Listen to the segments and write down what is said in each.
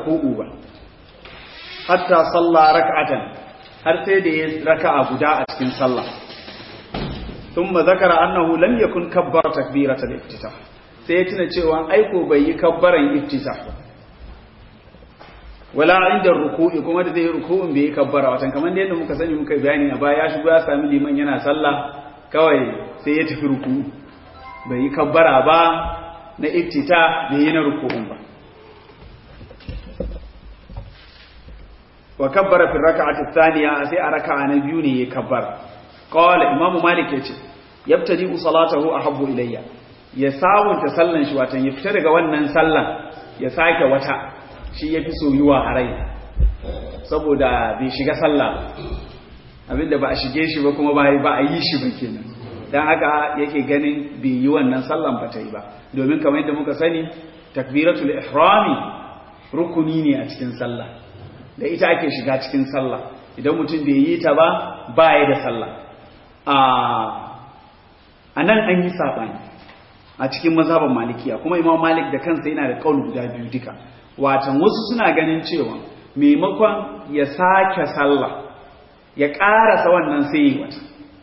ruku'u ba hatta salla rak'atan har sai da ya raka'a guda a cikin sallah thumma zakara annahu lam yakun kabbara takbiratul iftitah sai ya tuna cewa aiko bai yi kabbaran iftitah ba wala inda ruku'i kuma da zai yi ruku'in bai yi kabbara watan kamar da yadda muka sani muka bayani a baya ya shigo ya sami liman yana sallah kawai sai ya tafi ruku'u bai yi kabbara ba na iftita bai yi na ruku'un ba wa kabbara fi raka'ati thaniya sai a raka'a na biyu ne ya kabbara qala imamu malik yace yabtadi salatahu ahabbu ilayya ya sawunta sallan shi watan ya fita daga wannan sallan ya sake wata shi yafi soyuwa a rai saboda bai shiga sallah abinda ba a shige shi ba kuma ba a yi shi ba kenan dan haka yake ganin bai yi wannan sallan ba ta yi ba domin kamar yadda muka sani takbiratul ihrami rukuni ne a cikin sallah da ita ake shiga cikin sallah idan mutum bai yi ta ba ba ya da sallah a nan an yi saɓani a cikin mazhaban malikiya kuma imam malik da kansa yana da kaul guda biyu duka watan wasu suna ganin cewa maimakon ya sake sallah ya ƙarasa wannan sai yi wata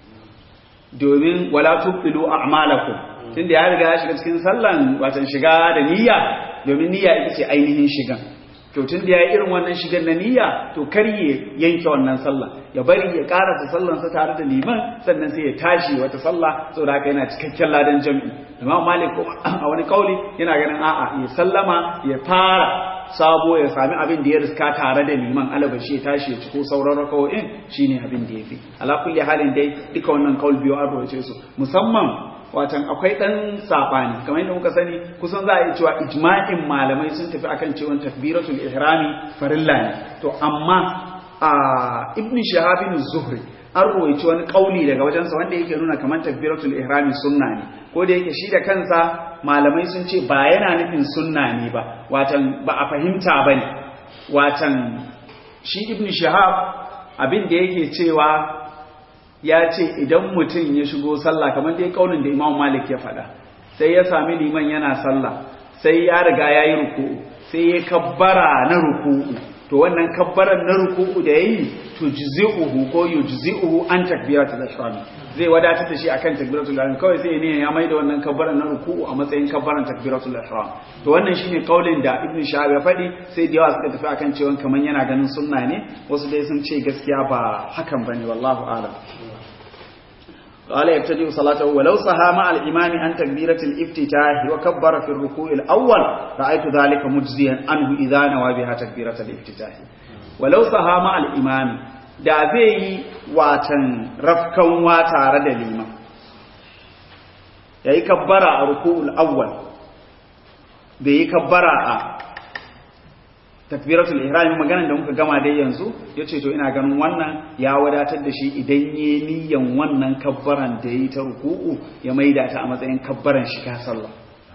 domin wala tubtilu a'malakum tunda ya riga ya shiga cikin sallan watan shiga da niyya domin niyya ita ce ainihin shigan to tun da ya yi irin wannan shigar na niyya to kar ya yanke wannan sallah ya bari ya karasa sallansa tare da liman sannan sai ya tashi wata sallah saboda haka yana cikakken ladan jami'i imam malik kuma a wani kauli yana ganin a'a ya sallama ya fara sabo ya sami abin da ya riska tare da liman alabashi ya tashi ya ciko sauran rakawo'in shine abin da ya fi ala kulli halin dai duka wannan kaul biyu an rawace su musamman watan akwai ɗan saɓani kamar yadda muka sani kusan za a yi cewa ijma'in malamai sun tafi akan cewa takbiratul ihrami farilla ne to amma a ibn shahabin zuhri an ruwaici wani kauli daga wajensa wanda yake nuna kamar takbiratul ihrami sunna ne ko da yake shi da kansa malamai sun ce ba yana nufin sunna ne ba watan ba a fahimta bane watan shi ibn shahab abin da yake cewa ya ce idan mutum ya shigo sallah kamar dai kaunin da Imam Malik ya faɗa sai ya sami liman yana sallah sai ya riga yayi ruku'u sai ya kabbara na ruku'u to wannan kabbaran na ruku'u da yayi to juz'uhu ko yujzi'uhu an takbiratul ihram zai wadatar da shi akan takbiratul ihram kawai sai ne ya maida wannan kabbaran na ruku'u a matsayin kabbaran takbiratul ihram to wannan shine kaulin da Ibn Shahab ya faɗi sai da yawa suka tafi akan cewa kaman yana ganin sunna ne wasu dai sun ce gaskiya ba hakan bane wallahu a'lam قال يبتدئ صلاته ولو صحى مع الإمام عن تكبيرة الافتتاح وكبر في الركوع الأول رأيت ذلك مجزيا عنه إذا نوى بها تكبيرة الافتتاح ولو صحى مع الإمام da zai yi watan rafkan wa tare da liman ya yi kabbara a ruku'ul awwal bai yi kabbara a takbiratul ihram maganar da muka gama dai yanzu yace to ina ganin wannan ya wadatar da shi idan yayi niyyan wannan kabbaran da yayi ta ruku'u ya maida ta a matsayin kabbaran shiga sallah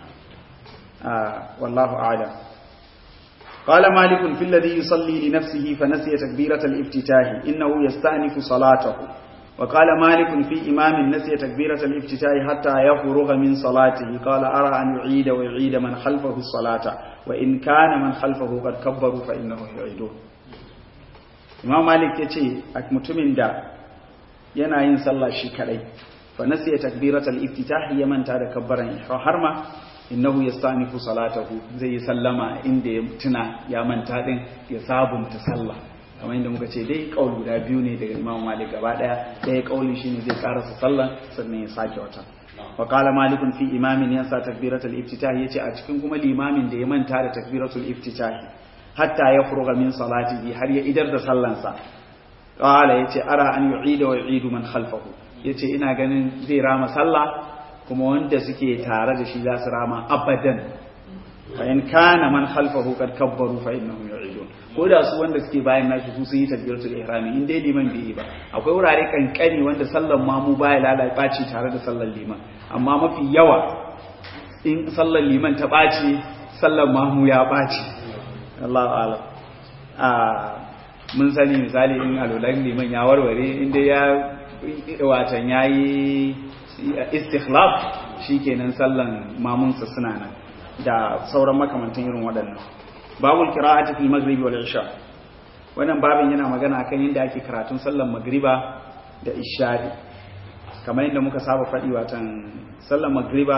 ah wallahu a'lam قال مالك في الذي يصلي لنفسه فنسي تكبيرة الافتتاح إنه يستأنف صلاته وقال مالك في إمام نسي تكبيرة الافتتاح حتى يفرغ من صلاته قال أرى أن يعيد ويعيد من خلفه الصلاة وإن كان من خلفه قد كبروا فإنه يعيدون Imam Malik ya ce a mutumin da yana yin sallah shi kadai fa nasiya takbiratul iftitah ya manta da kabbaran har ma innahu yastanifu salatahu zai yi sallama inda ya tuna ya manta din ya sabunta sallah kamar yadda muka ce dai kaul guda biyu ne daga Imam Malik gaba daya daya kaulin shine zai karasa sallah sannan ya sake wata wa qala malik fi imamin yansa takbiratul iftitah yace a cikin kuma limamin da ya manta da takbiratul iftitah hatta ya furuga min salatihi har ya idar da sallansa qala yace ara an yu'ida wa yu'idu man khalfahu yace ina ganin zai rama sallah kuma wanda suke tare da shi za su rama abadan fa in kana man khalfahu kad kabbaru fa innahum yu'idun ko da su wanda suke bayan nashi su sun yi takbiratul ihrami in dai liman bai yi ba akwai wurare kankani wanda sallan mamu baya lalai baci tare da sallan liman amma mafi yawa in sallan liman ta baci sallan mamu ya baci Allahu a'lam a mun sani misali in alolan liman ya warware inda ya watan yayi istikhlaf shikenan sallan mamunsa suna nan da sauran makamantan irin waɗannan babul qira'ati fil maghribi wal isha wannan babin yana magana akan yadda ake karatun sallar magriba da isha'i kamar yadda muka saba faɗi watan sallar magriba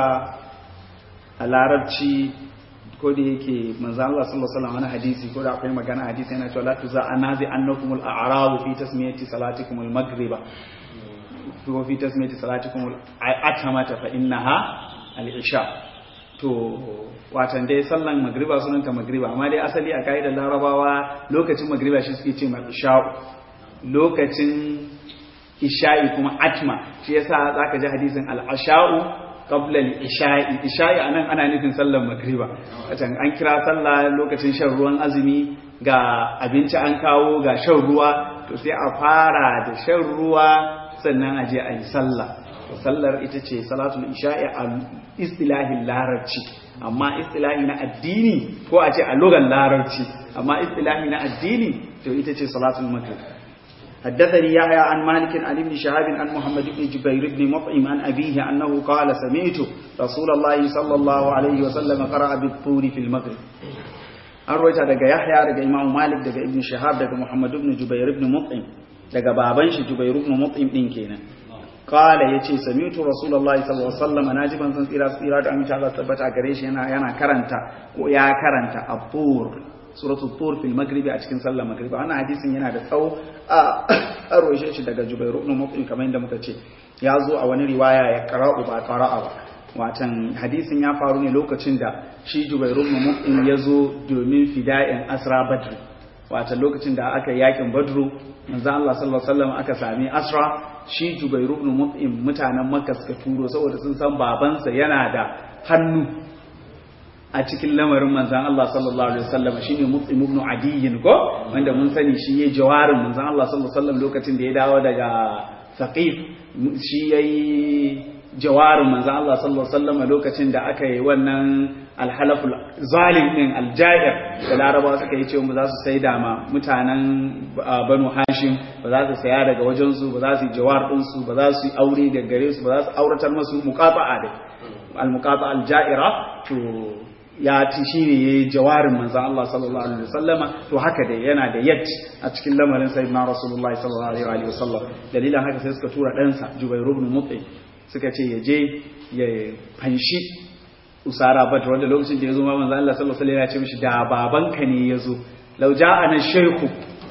a larabci ko da yake manzo Allah sallallahu alaihi wasallam wani hadisi ko da akwai magana hadisi yana cewa la tuza anazi annakum al-a'rabu fi tasmiyati salatikum al-maghriba ko fi tasmiyati salatikum al-atamata fa innaha al-isha to watan dai sallan magriba sunanta magriba amma dai asali a kaidar larabawa lokacin magriba shi suke ce isha lokacin isha'i kuma atma shi yasa zaka ji hadisin al-asha'u qabla al-isha'i isha'i anan ana nufin sallar magriba watan an kira sallah lokacin shan ruwan azumi ga abinci an kawo ga shan ruwa to sai a fara da shan ruwa sannan a je a yi sallah sallar ita ce salatul isha'i a istilahin larabci amma istilahi na addini ko a ce a logan larabci amma istilahi na addini to ita ce salatul maghrib حدثني يحيى عن مالك عن ابن شهاب عن محمد بن جبير بن مطعم عن أبيه أنه قال سمعت رسول الله صلى الله عليه وسلم قرأ بالطور في المغرب أرويت دقى يحيى دقى إمام مالك دقى ابن شهاب دقى محمد بن جبير بن مطعم دقى بابنش جبير بن مطعم دين كينا قال يتي سمعت رسول الله صلى الله عليه وسلم ناجبا سن سيرا سيرا da amince Allah tabbata gare shi yana yana karanta ko ya karanta abur suratul tur fil maghribi a cikin sallar maghribi wannan hadisin yana da tsawo a arwaye shi daga Jubair ibn Mut'im kamar yadda muka ce ya zo a wani riwaya ya qara'u ba qara'a ba watan hadisin ya faru ne lokacin da shi Jubair ibn Mut'im ya zo domin fida'in asra badr watan lokacin da aka yakin badru manzo Allah sallallahu alaihi wasallam aka sami asra shi Jubair ibn Mut'im mutanen Makka suka turo saboda sun san babansa yana da hannu a cikin lamarin manzan Allah sallallahu alaihi wasallam shine Mut'im ibn Adiyyin ko wanda mun sani shi yayi jawarin manzan Allah sallallahu alaihi wasallam lokacin da ya dawo daga Saqif shi yayi jawarin manzan Allah sallallahu alaihi wasallam lokacin da aka yi wannan alhalaful zalim din aljair da laraba suka yi cewa ba za su sai da ma mutanen banu hashim ba za su saya daga wajensu ba za su yi jawar ɗinsu ba za su yi aure da gare su ba za su auratar masu muqata'a da al-muqata al-ja'ira to ya ci shine yayi jawarin manzon Allah sallallahu alaihi wasallama to haka dai yana da yat a cikin lamarin sayyidina rasulullahi sallallahu alaihi wasallam dalilan haka sai suka tura ɗansa Jubair ibn Mut'im suka ce ya je ya fanshi usara bat wanda lokacin da ya zo ma manzo Allah sallallahu alaihi wasallam ya ce mishi da babanka ne ya zo law ja'ana shaykhu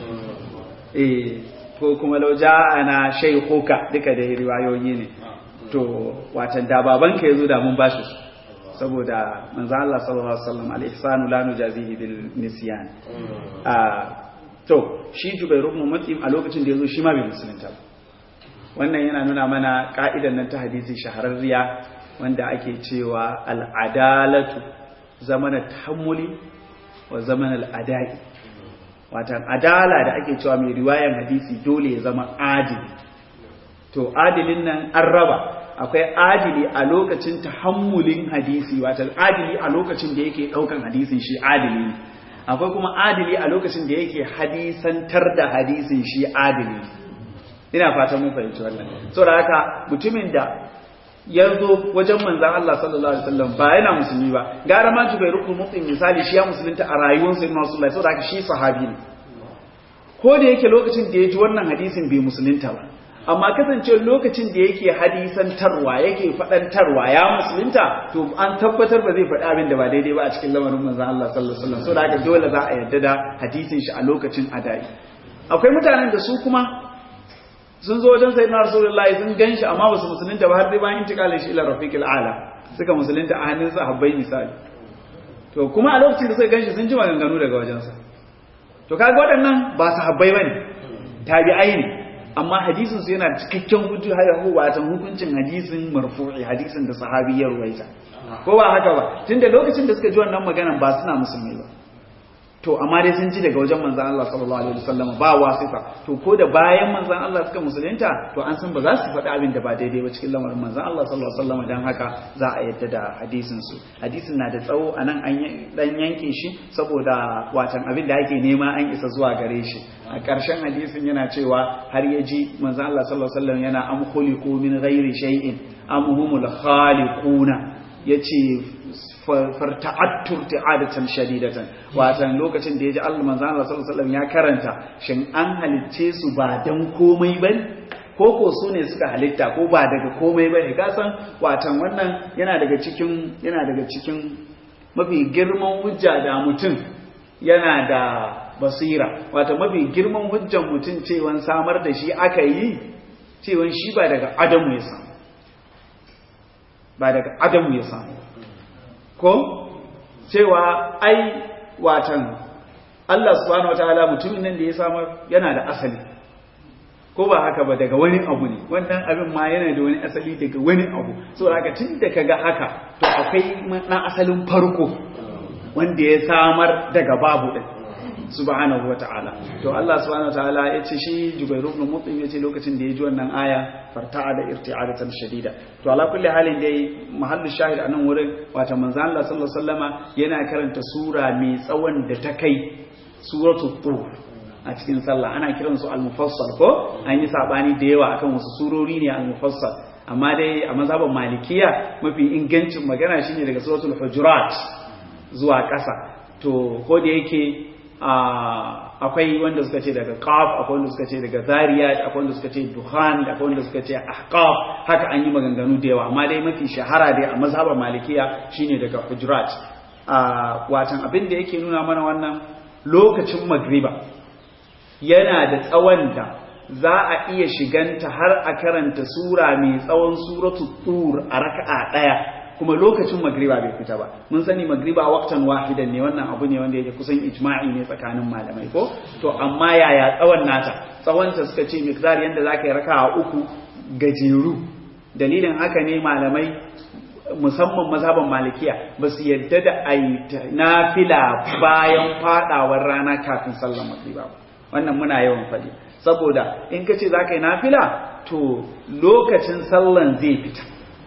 eh ko kuma law ja'ana shaykhuka duka da riwayoyi ne to watan da babanka ya zo da mun bashi saboda manzo Allah sallallahu alaihi wasallam al-ihsanu la nujazihi bil nisyan a to shi Jubair ibn Mut'im a lokacin da ya zo shi ma bai musulunta ba wannan yana nuna mana ka'idan nan ta hadisi shahararriya wanda ake cewa al'adalatu zamanin tahammuli wa zamanin al'adai watan adala da ake cewa mai riwayan hadisi dole ya zama adili to adilin nan an raba akwai adili a lokacin tahammulin hadisi watan adili a lokacin da yake daukan hadisin shi adili ne akwai kuma adili a lokacin da yake hadisantar da hadisin shi adili ina fatan mun fahimci wannan saboda haka mutumin da ya zo wajen manzan Allah sallallahu alaihi wasallam ba yana musulmi ba gara ma Jubair ibn Mut'im misali shi ya musulunta a rayuwar sayyidina Rasulullah saboda haka shi sahabi ne ko da yake lokacin da ya ji wannan hadisin bai musulunta ba amma kasance lokacin da yake hadisantarwa yake faɗantarwa ya musulunta to an tabbatar ba zai faɗi abin da ba daidai ba a cikin lamarin manzan Allah sallallahu alaihi wasallam saboda haka dole za a yarda da hadisin shi a lokacin adai akwai mutanen da su kuma sun zo wajen sayyidina rasulullahi sun ganshi amma ba su musulunta ba har dai bayan intikalin shi ila rafiqil ala suka musulunta a hannun sahabbai misali to kuma a lokacin da suka ganshi sun ji maganganu daga wajensa to kaga waɗannan ba sahabbai bane tabi'ai ne amma hadisin su yana cikakken hujja har watan hukuncin hadisin marfu'i hadisin da sahabi ya ruwaita ko ba haka ba tunda lokacin da suka ji wannan maganan ba suna musulmai ba to amma dai sun ji daga wajen manzan Allah sallallahu alaihi wasallam ba wasifa to ko da bayan manzan Allah suka musulunta to an san ba za su faɗi abin da ba daidai ba cikin lamarin manzan Allah sallallahu alaihi wasallam dan haka za a yadda da hadisin su hadisin na da tsawo anan an dan yanke shi saboda watan abin da ake nema an isa zuwa gare shi a ƙarshen hadisin yana cewa har ya ji manzan Allah sallallahu alaihi wasallam yana am khuliqu min ghairi shay'in am humul khaliquna yace farta'attur ta'adatan shadidatan watan lokacin da yaji Allah manzo Allah sallallahu alaihi wasallam ya karanta shin an halicce su ba dan komai bane ko ko su ne suka halitta ko ba daga komai bane ka san watan wannan yana daga cikin yana daga cikin mafi girman hujja da mutum yana da basira wata mafi girman hujjan mutum cewan samar da shi aka yi cewan shi ba daga adamu ya samu ba daga adamu ya samu ko cewa ai watan Allah subhanahu wataala mutumin nan da ya samar yana da asali ko ba haka ba daga wani abu ne wannan abin ma yana da wani asali daga wani abu so haka tun da kaga haka to akwai na asalin farko wanda ya samar daga babu din subhanahu wataala to Allah subhanahu wataala ya ce shi Jubairu ibn Mut'im ya ce lokacin da ya ji wannan aya farta'a da irti'adatan shadida to ala kulli halin dai mahallu shahid a nan wurin wata manzon Allah sallallahu alaihi wasallama yana karanta sura mai tsawon da ta kai suratul tur a cikin sallah ana kiran su al-mufassal ko an yi sabani da yawa akan wasu surori ne al-mufassal amma dai a mazhaban malikiya mafi ingancin magana shine daga suratul hujurat zuwa ƙasa to ko da yake akwai wanda suka ce daga qaf akwai wanda suka ce daga zariyat akwai wanda suka ce duhan akwai wanda suka ce ahqaf haka an yi maganganu da yawa amma dai mafi shahara dai a mazhaban malikiya shine daga hujurat watan abin da yake nuna mana wannan lokacin magriba yana da tsawon da za a iya shiganta har a karanta sura mai tsawon suratu tur a raka'a daya kuma lokacin magriba bai fita ba mun sani magriba waktan wahidan ne wannan abu ne wanda yake kusan ijma'i ne tsakanin malamai ko to amma yaya tsawon nata tsawon ta suka ce miqdar yanda zaka yi raka'a uku gajeru dalilin haka ne malamai musamman mazhaban malikiya ba su yadda da ayi nafila bayan fadawar rana kafin sallar magriba ba wannan muna yawan faɗi saboda in ka ce za ka yi nafila to lokacin sallan zai fita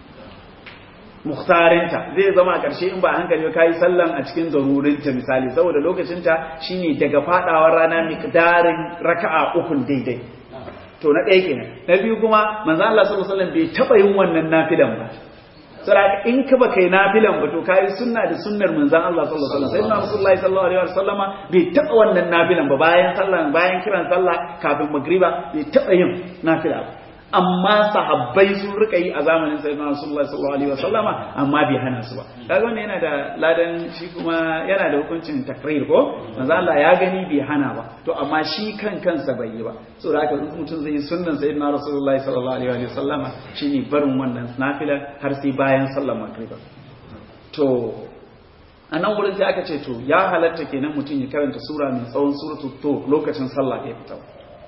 muhtarinta zai zama a ƙarshe in ba a hankali ka yi sallan a cikin zarurinta misali saboda lokacinta shine daga faɗawar rana miqdarin raka'a ukun daidai to na ɗaya kenan na biyu kuma manzo Allah sallallahu alaihi wasallam bai taɓa yin wannan nafilan ba saboda in ka baka yi nafilan ba to kai sunna da sunnar manzon Allah sallallahu alaihi wasallam sayyidina rasulullahi sallallahu alaihi wasallama bai taba wannan nafilan ba bayan sallah bayan kiran sallah kafin magriba bai taba yin nafila ba amma sahabbai sun rika yi a zamanin sayyidina rasulullahi sallallahu alaihi wasallama amma bai hana su ba kaga wannan yana da ladan shi kuma yana da hukuncin takrir ko manzo Allah ya gani bai hana ba to amma shi kan kansa bai yi ba saboda haka in mutum zai yi sunnan sayyidina rasulullahi sallallahu alaihi wasallama shine barin wannan nafila har sai bayan sallar magriba to a nan wurin sai aka ce to ya halatta kenan mutum ya karanta sura mai tsawon suratul to lokacin sallah ya fita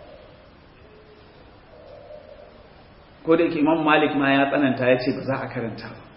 ko da yake imam malik ma ya tsananta ya ce ba za a karanta ba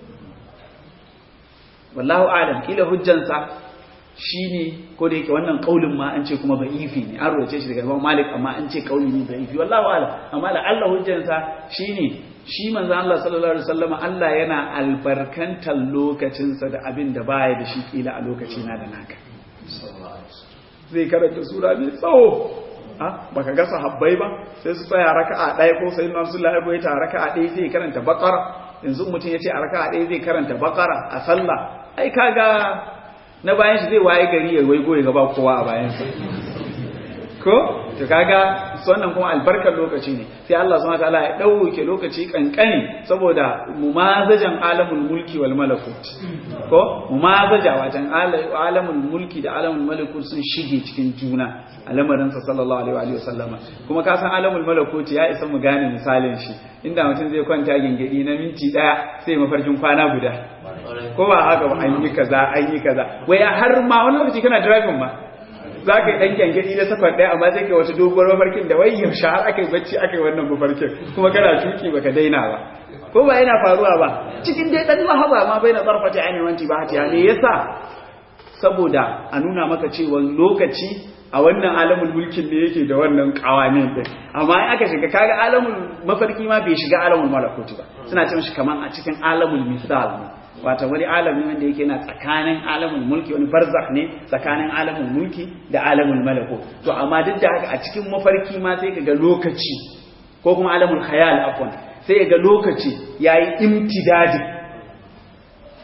wallahu alam kila hujjansa shine ko da yake wannan kaulin ma an ce kuma da'ifi ne an roce shi daga imam malik amma an ce kauli ne da'ifi wallahu alam amma da Allah hujjansa shine shi manzo Allah sallallahu alaihi wasallam Allah yana albarkantar lokacinsa da abin da baya da shi kila a lokaci na da naka zai karanta sura mai tsawo baka ga sahabbai ba sai su tsaya raka'a ɗaya ko sai nan sun lafi ta raka'a ɗaya zai karanta bakara yanzu mutum ya ce a raka'a ɗaya zai karanta bakara a sallah ai kaga na bayan shi zai waye gari ya waigo ya gaba kowa a bayansa ko to kaga wannan kuma albarkar lokaci ne sai Allah subhanahu wataala ya dauke lokaci kankani saboda mumazajan alamul mulki wal malakut ko mumazaja wajen alamul mulki da alamul malakut sun shige cikin juna a lamarinsa sallallahu alaihi wa sallama kuma ka san alamul malakut ya isa mu gane misalin shi inda mutum zai kwanta gingidi na minti daya sai mafarkin kwana guda ko ba haka ba an yi kaza an yi kaza wai har ma wani lokaci kana driving ma za ka yi ɗan gyangyaɗi na safar ɗaya amma sai ka wata doguwar mafarkin da wai yaushe har aka yi bacci aka yi wannan mafarkin kuma kana tuki baka daina ba ko ba yana faruwa ba cikin dai ɗan lahaba ma bai na tsarfata ainihin wanti ba hatiya me yasa saboda a nuna maka cewa lokaci a wannan alamul mulkin ne yake da wannan kawamin din amma in aka shiga kaga alamul mafarki ma bai shiga alamul malakuti ba suna ce shi kaman a cikin alamul misal ne wata wani alami wanda yake na tsakanin alamul mulki wani barzakh ne tsakanin alamul mulki da alamul malako to amma duk da haka a cikin mafarki ma sai ka ga lokaci ko kuma alamul khayal afwan sai ga lokaci yayi imtidadi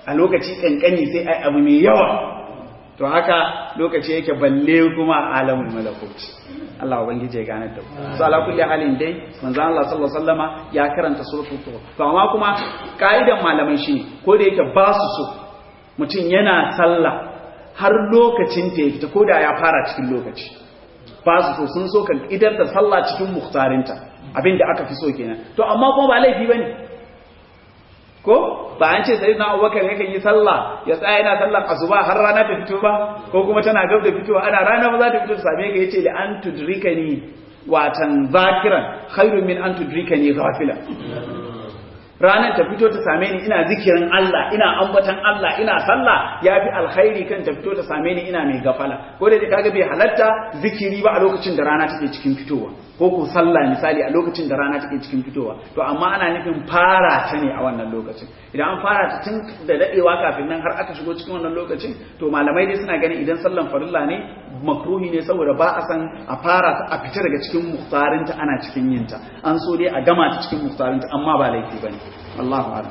a lokaci kankani sai ai abu mai yawa to haka lokaci yake balle kuma alamul malakuti Allah ubangiji ya gane da su ala kulli halin dai manzo Allah sallallahu alaihi wasallama ya karanta suratul tur to amma kuma kaidan malaman shi ko da yake ba su so mutum yana sallah har lokacin ta fita ko da ya fara cikin lokaci ba su so sun so kan idar da sallah cikin muhtarinta abinda aka fi so kenan to amma kuma ba laifi bane ko ba an ce sai na abubakar yakan yi sallah ya tsaya yana sallar asuba har rana ta fito ba ko kuma tana gab da fitowa ana rana ba za ta fito ta same ka yace li an tudrikani watan zakiran khairun min an tudrikani ghafila ranar ta fito ta same ni ina zikirin Allah ina ambatan Allah ina sallah yafi alkhairi kan ta fito ta same ni ina mai gafala ko da kaga bai halatta zikiri ba a lokacin da rana take cikin fitowa ko ko sallah misali a lokacin da rana take cikin fitowa to amma ana nufin fara ta ne a wannan lokacin idan an fara ta tun da dadewa kafin nan har aka shigo cikin wannan lokacin to malamai dai suna ganin idan sallan farilla ne makruhi ne saboda ba a san a fara ta a fita daga cikin muhtarinta ana cikin yinta an so dai a gama ta cikin muhtarinta amma ba laifi bane Allahu a'lam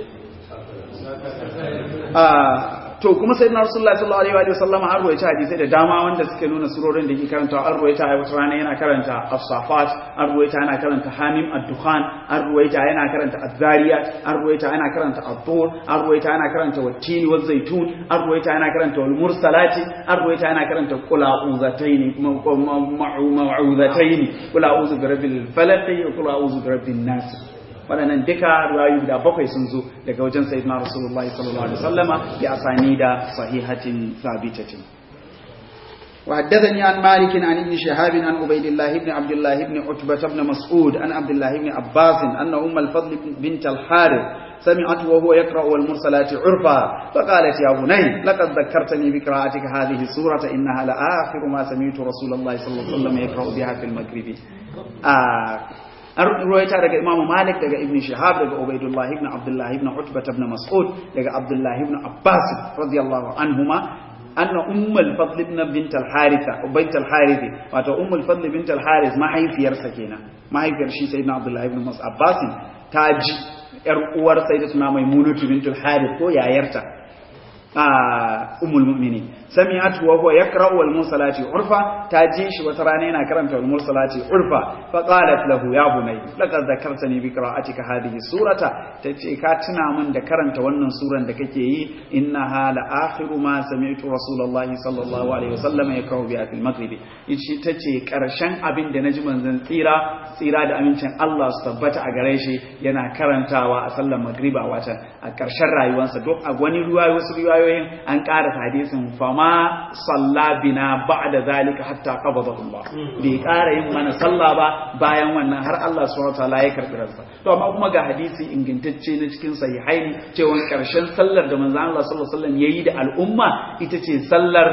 to kuma sayyidina rasulullahi sallallahu alaihi wa sallam har ruwaita hadisi da dama wanda suke nuna surorin da ke karanta an ruwaita a wata rana yana karanta as-safat an ruwaita yana karanta hamim ad-dukhan an ruwaita yana karanta az-zariyat an ruwaita yana karanta ad-dur an ruwaita yana karanta wat-tini waz-zaytun an ruwaita yana karanta wal-mursalati an ruwaita yana karanta qul a'udhataini kuma ma'udhataini qul a'udhu bi rabbil falaq wa qul a'udhu bi rabbin nas waɗannan duka ruwayu guda bakwai sun zo daga wajen sayyidina rasulullahi sallallahu alaihi wasallama bi asani da sahihatin sabitatin وحدثني عن مالك عن ابن شهاب عن عبيد الله بن عبد الله بن عتبة بن مسعود عن عبد الله بن عباس أن أم الفضل بنت الحارث سمعت وهو يقرأ والمرسلات عرفا فقالت يا بني لقد ذكرتني بقراءتك هذه السورة إنها لآخر ما سمعت رسول الله صلى الله عليه وسلم يقرأ بها في المغرب آه an ruwaita daga Imam Malik daga Ibn Shihab daga Ubaidullah ibn Abdullah ibn Utbah ibn Mas'ud daga Abdullah ibn Abbas radiyallahu anhuma anna ummul fadl ibn bint al-Haritha bint al-Harith wato ummul fadl bint al-Harith mahaifiyarsa kenan mahaifiyar shi sayyidina Abdullah ibn Mas'ud Abbas ta ji yar uwar sayyidatuna Maimunatu bint al-Harith ko yayarta ummul mu'minin sami'at wa huwa yaqra'u wal mursalati urfa ta ji shi wata rana yana karanta wal mursalati urfa fa qalat lahu ya bunay laqad dhakartani bi qira'atika hadhihi surata tace ka tuna min da karanta wannan suran da kake yi innaha la akhiru ma sami'tu rasulullahi sallallahu alaihi wasallam yaqra'u bi fil maghribi yace tace karshen abin da naji manzon tsira tsira da amincin Allah su tabbata a gare shi yana karantawa a sallar magriba wata a karshen rayuwarsa duk a wani ruwayoyi wasu riwayoyin an ƙara hadisin fama salla bina ba'da zalika hatta qabadahu Allah bai ƙara yin mana sallah ba bayan wannan har Allah subhanahu wataala ya karbi ransa to amma kuma ga hadisi ingantacce na cikin sahihaini cewa karshen sallar da manzon Allah sallallahu alaihi wasallam yayi da al'umma ita ce sallar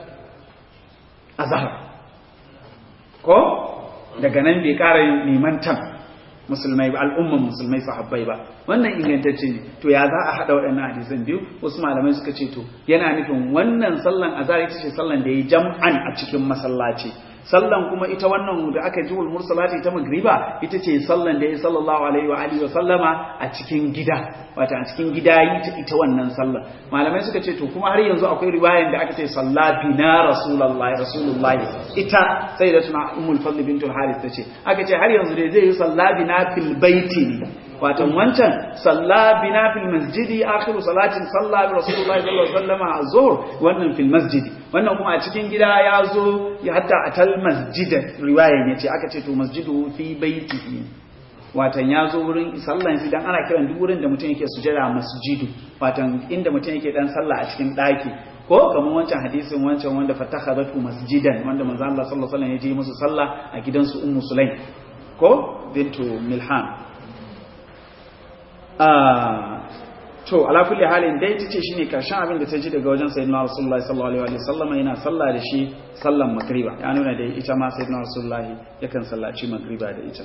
azhar ko daga nan bai ƙara yin limantan musulmai ba al'umman musulmai sahabbai ba wannan ingantacce ne to ya za a haɗa waɗannan hadisan biyu wasu malamai suka ce to yana nufin wannan sallan azhar ita ce sallan da ya jam'an a cikin masallaci sallan kuma ita wannan da aka ji wal mursalati ta magriba ita ce sallan da ya sallallahu alaihi wa alihi wa sallama a cikin gida wato a cikin gida yi ta ita wannan sallan malamai suka ce to kuma har yanzu akwai riwayan da aka ce salla bina rasulullahi rasulullahi ita sai da tuna ummul fadl bintul harith tace aka ce har yanzu dai zai yi salla bina fil baiti ne wato wancan salla bina fil masjidi akhiru salatin salla bi rasulullahi sallallahu alaihi wasallam azhur wannan fil masjidi wannan kuma a cikin gida ya zo ya hatta atal masjida riwaya ne ce aka ce to masjidu fi baitihi watan ya zo wurin sallan shi dan ana kiran duk wurin da mutum yake sujada masjidu watan inda mutum yake dan sallah a cikin daki ko kamar wancan hadisin wancan wanda fatakhadatu masjidan wanda manzo Allah sallallahu alaihi wasallam ya je musu sallah a gidansu ummu sulaim ko bintu milhan to ala kulli halin dai tace shine karshen abin da ta ji daga wajen sayyidina rasulullahi sallallahu alaihi wasallam yana sallah da shi sallan magriba ya nuna da ita ma sayyidina rasulullahi yakan sallaci magriba da ita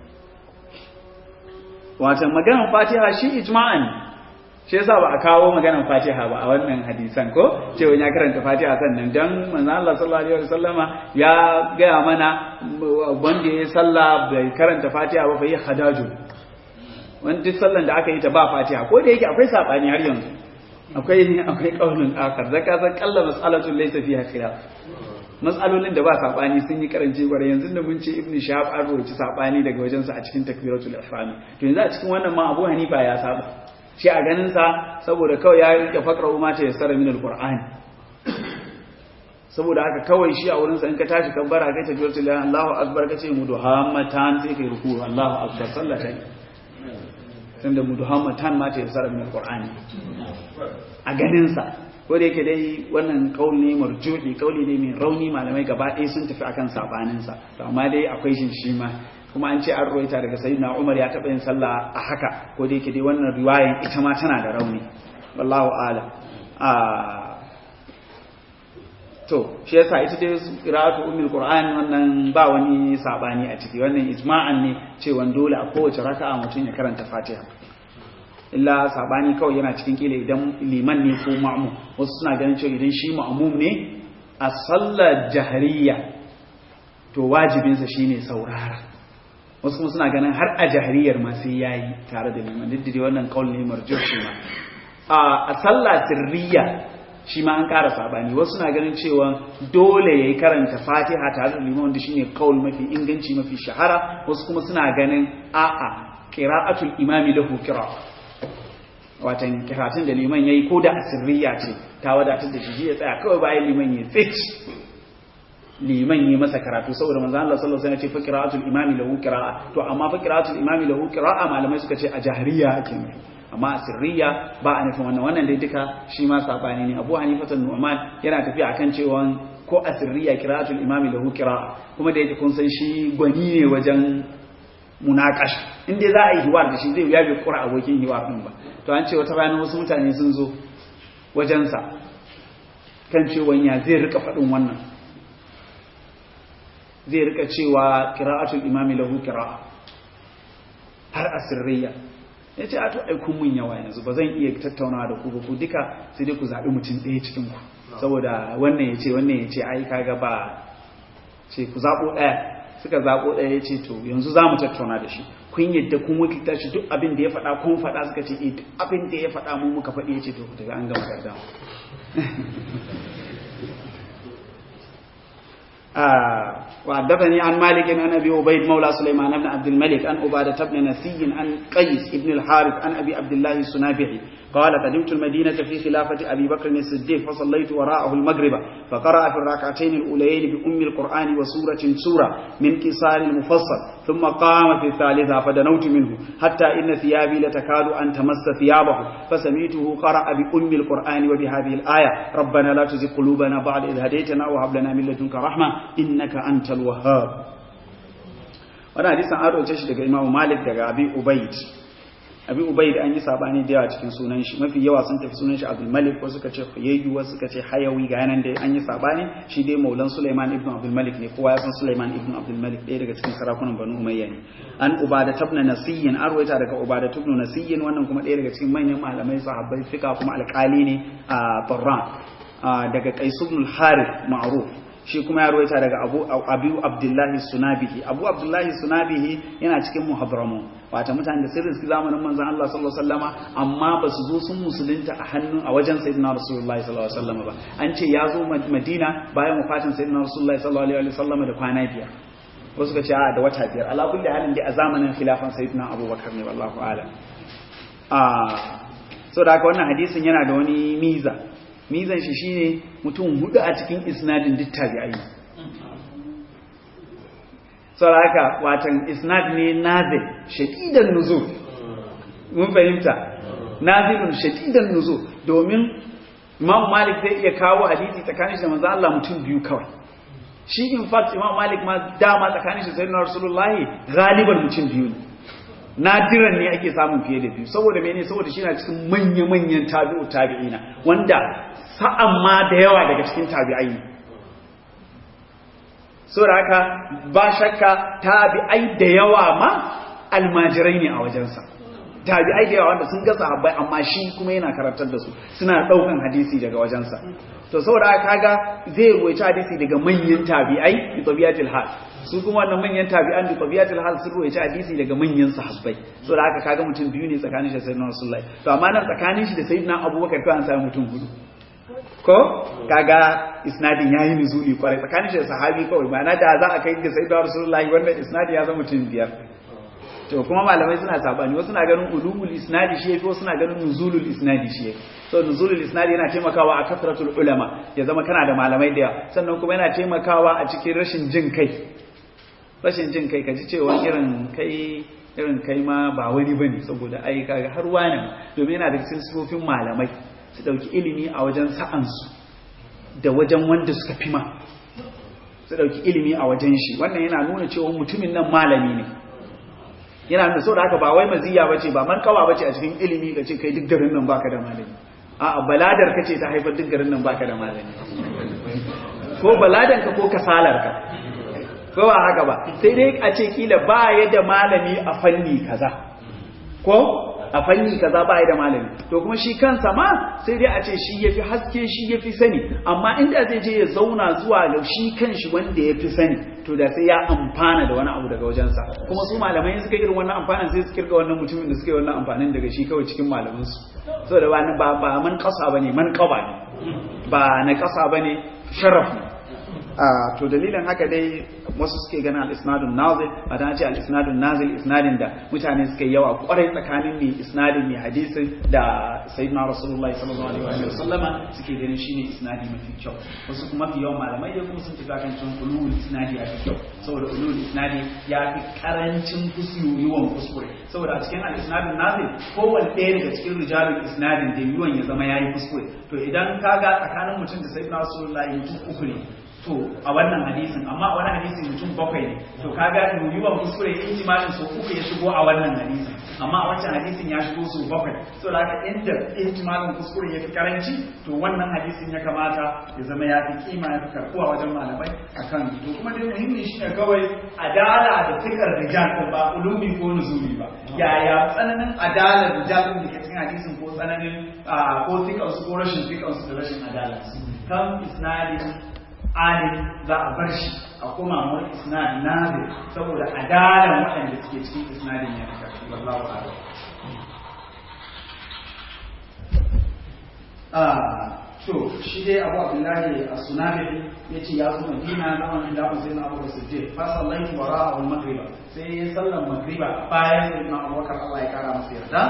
wato maganar fatiha shi ijma'an shi yasa ba a kawo maganar fatiha ba a wannan hadisan ko cewa ya karanta fatiha sannan dan manzo Allah sallallahu alaihi wasallama ya gaya mana wanda ya sallah bai karanta fatiha ba fa yi hadaju wani duk sallan da aka yi ta ba fatiha ko da yake akwai sabani har yanzu akwai akwai kaulin akar zaka san kalla mas'alatun laysa fiha khilaf mas'alolin da ba sabani sun yi karanci gware yanzu da mun ce ibnu shahab an roci sabani daga wajen sa a cikin takbiratul ihram to yanzu a cikin wannan ma abu hanifa ya saba shi a ganin sa saboda kawai ya rike fakra ma ta yassara min alqur'ani saboda haka kawai shi a wurin sa in ka tashi kabbara kai takbiratul ihram Allahu akbar kace muduhammatan sai kai ruku Allahu akbar sallata tunda muduhammatan ma ta yassara min alqur'ani a ganin sa ko da yake dai wannan kauli ne marjuhi kauli ne mai rauni malamai gaba ɗaya sun tafi akan sabanin sa to amma dai akwai shin shi ma kuma an ce an ruwaita daga sayyidina Umar ya taɓa yin sallah a haka ko da yake dai wannan riwayan ita ma tana da rauni wallahu a'lam a to shi yasa ita dai qira'atu ummul qur'an wannan ba wani sabani a ciki wannan ijma'an ne cewa dole a kowace raka'a mutum ya karanta Fatiha illa sabani kawai yana cikin kila idan liman ne ko ma'mum wasu suna ganin cewa idan shi ma'mum ne a sallar jahriya to wajibinsa shine saurara wasu kuma suna ganin har a jahriyar ma sai yayi tare da liman duk da wannan kaul ne marjuh shi ma a sallar sirriya shi ma an ƙara sabani wasu na ganin cewa dole yayi karanta Fatiha tare da liman wanda shine kaul mafi inganci mafi shahara wasu kuma suna ganin a'a qira'atul imami lahu qira'a watan karatun da liman yayi ko da asirriya ce ta wadatar da shi ya tsaya kawai bayan liman ya fit liman yi masa karatu saboda manzo Allah sallallahu alaihi wasallam ya ce fa qira'atul imami lahu qira'a to amma fa qira'atul imami lahu qira'a malamai suka ce a jahriya ake nufi amma asirriya ba a nufin wannan wannan dai duka shi ma sabani ne Abu Hanifa Nu'man yana tafiya akan cewa ko asirriya qira'atul imami lahu qira'a kuma da yake kun san shi gwani ne wajen munakash inda za a yi hiwar da shi zai ya bai kura abokin hiwar din ba to an ce wata rana wasu mutane sun zo wajensa kan cewa ya zai rika faɗin wannan zai rika cewa qira'atul imami lahu qira'a har asirriya ya ce a to ai kun mun yawa yanzu ba zan iya tattaunawa da ku ba ku duka sai dai ku zaɓi mutum ɗaya cikin ku saboda wannan ya ce wannan ya ce ai kaga ba ce ku zaɓo ɗaya suka zaɓo ɗaya ya ce to yanzu za mu tattauna da shi kun yadda kun wakilta shi duk abin da ya faɗa kun faɗa suka ce duk abin da ya faɗa mu muka faɗi ya ce to ku tafi an gama garda وحدثني عن مالك عن ابي عبيد مولى سليمان بن عبد الملك عن عباده بن نسي عن قيس بن الحارث عن ابي عبد الله السنابحي قال قدمت المدينة في خلافة أبي بكر الصديق فصليت وراءه المغرب فقرأ في الركعتين الأوليين بأم القرآن وسورة سورة من كسار المفصل ثم قام في الثالثة فدنوت منه حتى إن ثيابي لتكاد أن تمس ثيابه فسميته قرأ بأم القرآن وبهذه الآية ربنا لا تزغ قلوبنا بعد إذ هديتنا وهب لنا من لدنك رحمة إنك أنت الوهاب wannan hadisin an roce shi daga Imam Malik daga Abi Ubayd Abi Ubayd an yi sabani da yawa cikin sunan shi mafi yawa sun tafi sunan shi Abdul Malik wasu suka ce Huyayyu wasu suka ce Hayawi ga yanan dai an yi sabani shi dai Maulan Sulaiman ibn Abdul Malik ne kowa ya san Sulaiman ibn Abdul Malik ɗaya daga cikin sarakunan Banu Umayya ne an Ubada ibn Nasiyyin an ruwaita daga Ubada ibn Nasiyyin wannan kuma ɗaya daga cikin manyan malamai sahabbai fika kuma alƙali ne a Barran daga Qais ibn al-Harith ma'ruf shi kuma ya ruwaita daga abu abu abdullahi sunabihi abu abdullahi sunabihi yana cikin muhabramu wata mutane da sirrin su zamanin manzon Allah sallallahu alaihi wasallama amma ba su zo sun musulunta a hannun a wajen sayyidina rasulullahi sallallahu alaihi wasallama ba an ce ya zo madina bayan wafatin sayyidina rasulullahi sallallahu alaihi wasallama da kwana biyar wasu ka ce a da wata biyar ala kulli halin dai a zamanin khilafan sayyidina abubakar ne wallahu a'lam a so da haka wannan hadisin yana da wani miza mizan shi shine mutum hudu a cikin isnadin duk tabi'ai saboda haka watan isnad ne nazil shaqidan nuzul mun fahimta nazilun shaqidan nuzul domin Imam Malik zai iya kawo hadisi tsakanin shi da manzo Allah mutum biyu kawai shi in fact Imam Malik ma dama tsakanin shi da Sayyidina Rasulullahi galiban mutum biyu ne nadiran ne ake samun fiye da biyu saboda mene saboda shi na cikin manya-manyan tabi'u tabi'ina wanda sa'an ma da yawa daga cikin tabi'ai ne saboda haka ba shakka tabi'ai da yawa ma almajirai ne a wajensa tabi'ai da yawa wanda sun ga sahabbai amma shi kuma yana karantar da su suna daukan hadisi daga wajensa to saboda kaga zai ruwaita hadisi daga manyan tabi'ai bi tabiatil hal su kuma wannan manyan tabi'an bi tabiatil hal sun ruwaita hadisi daga manyan sahabbai saboda haka kaga mutum biyu ne tsakanin shi da sayyidina rasulullahi to amma nan tsakanin shi da sayyidina abubakar ko an samu mutum hudu ko kaga isnadin yayi nuzuli kwarai tsakanin shi da sahabi kawai ma'ana da za a kai ga sayyidina rasulullahi wannan isnadin ya zama mutum biyar to kuma malamai suna sabani wasu na ganin ulumul isnadi shi yafi wasu na ganin nuzulul isnadi shi yafi so nuzulul isnadi yana taimakawa a kasratul ulama ya zama kana da malamai da yawa sannan kuma yana taimakawa a cikin rashin jin kai rashin jin kai kaji cewa irin kai irin kai ma ba wani bane saboda ai kaga har wani domin yana da cikin sifofin malamai su dauki ilimi a wajen sa'ansu da wajen wanda suka fi ma su dauki ilimi a wajen shi wannan yana nuna cewa mutumin nan malami ne yana nuna saboda haka ba wai maziya bace ba markawa bace a cikin ilimi ka ce kai duk garin nan baka da malami a'a baladar kace ta haifar duk garin nan baka da malami ko baladan ka ko kasalar ka ko ba haka ba sai dai a ce kila ba ya da malami a fanni kaza ko a fanni kaza ba ya da malami to kuma shi kansa ma sai dai a ce shi yafi haske shi yafi sani amma inda zai je ya zauna zuwa ga shi kanshi wanda yafi sani to da sai ya amfana da wani abu daga wajensa kuma su malamai suka irin wannan amfanin sai su kirga wannan mutumin da suka yi wannan amfanin daga shi kawai cikin malamansu saboda ba ba ba man kasa bane man qaba ne ba na kasa bane sharaf ne to dalilin haka dai wasu suke ganin al-isnadun nazil ba dan ce al-isnadun nazil isnadin da mutane suke yawa kwarai tsakanin mai isnadin mai hadisin da sayyidina rasulullahi sallallahu alaihi wa sallama suke ganin shine isnadi mafi kyau wasu kuma mafi yawan malamai da kuma sun tafi kan cewa ulul isnadi ya fi kyau saboda ulul isnadi ya fi karancin kusuriyuwan kuskure saboda a cikin al-isnadun nazil kowanne ɗaya daga cikin rijalul isnadin da yiwuwan ya zama yayi kuskure to idan kaga tsakanin mutum da sayyidina rasulullahi mutum uku ne to a wannan hadisin amma a wani hadisin mutum bakwai ne to kaga yiwuwan kuskure ihtimalin so uku ya shigo a wannan hadisin amma a wancan hadisin ya shigo so bakwai so da haka inda ihtimalin kuskure ya fi karanci to wannan hadisin ya kamata ya zama ya fi kima ya fi karkuwa wajen malamai akan to kuma dai muhimmi shine kawai adala da fikar rijal ba ulumi ko nuzuli ba yaya tsananin adalar rijal da ke cikin hadisin ko tsananin ko fikansu ko rashin fikansu da rashin adalarsu kan isnadin alim za a bar shi a kuma wani isnad nazir saboda adalan waɗanda suke cikin isnadin ya fita wallahu a'lam ah to shi dai Abu Abdullahi as-Sunabi yace ya zo Madina na wannan da sai na Abu Siddiq fa sallaitu wara'a al-maghriba sai ya sallan maghriba bayan sai na Abu Bakar Allah ya kara masa yarda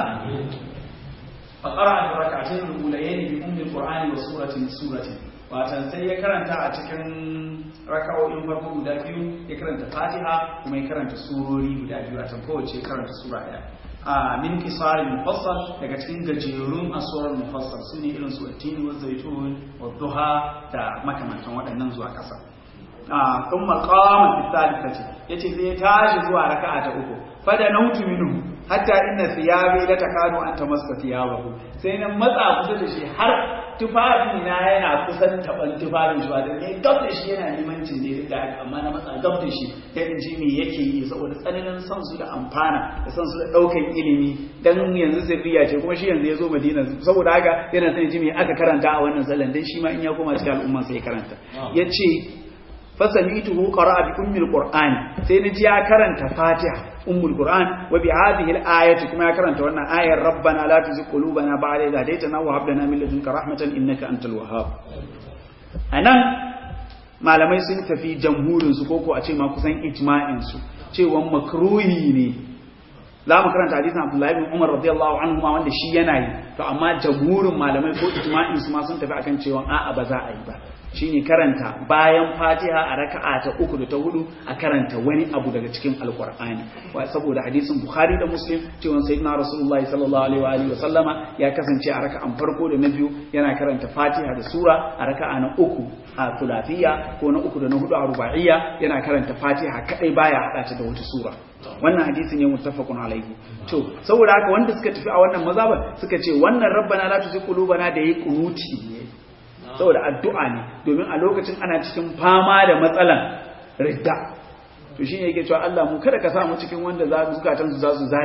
fa qara'a rak'atayn al-ulayayn bi ummi al-Qur'ani wa suratin suratin watan sai ya karanta a cikin raka'o'in farko guda biyu ya karanta fatiha kuma ya karanta surori guda biyu a can kowace karanta sura ɗaya a min kisarin mufassal daga cikin gajerun asuwar mufassal su ne irin su attini wa zaitun wa duha da makamantan waɗannan zuwa ƙasa a kun maqama fi thalithati yace sai ya tashi zuwa raka'a ta uku fada nautu minhu hatta inna thiyabi la takadu an tamassa thiyabahu sai nan matsa kusa da shi har tufafi na yana kusan taban tufafin shi wato ne gab da shi yana limancin ne da amma na matsa gab da shi ya in ji me yake yi saboda tsananin son su da amfana da son su da daukan ilimi dan yanzu sirriya ce kuma shi yanzu ya zo Madina saboda haka yana son ji me aka karanta a wannan sallan dan shi ma in ya koma cikin al'umma sai ya karanta yace fasamituhu qara'a bi ummil qur'an sai naji ya karanta fatiha ummul qur'an wa bi hadhihi al-ayati kuma ya karanta wannan ayar rabbana la tuzigh qulubana ba'da idh hadaytana wa hab lana min ladunka rahmatan innaka antal wahhab anan malamai sun tafi jamhurin su koko a ce ma kusan ijma'in su cewa makruhi ne za mu karanta hadisin Abdullahi bin Umar radiyallahu anhu ma wanda shi yana yi to amma jamhurin malamai ko ijma'in su ma sun tafi akan cewa a'a ba za a yi ba shine karanta bayan fatiha a raka'a ta uku da ta hudu a karanta wani abu daga cikin alkur'ani saboda hadisin bukhari da muslim cewa sayyidina rasulullahi sallallahu alaihi wa sallama ya kasance a raka'an farko da na biyu yana karanta fatiha da sura a raka'a na uku a thulathiya ko na uku da na hudu a ruba'iyya yana karanta fatiha kadai baya hada ta da wata sura wannan hadisin ne muttafaqun alaihi to saboda haka wanda suka tafi a wannan mazhaban suka ce wannan rabbana la tuzigh qulubana da yi kunuti ne saboda addu'a ne domin a lokacin ana cikin fama da matsalan ridda to shine yake cewa Allah mu kada ka sa mu cikin wanda za zukatan su za su zani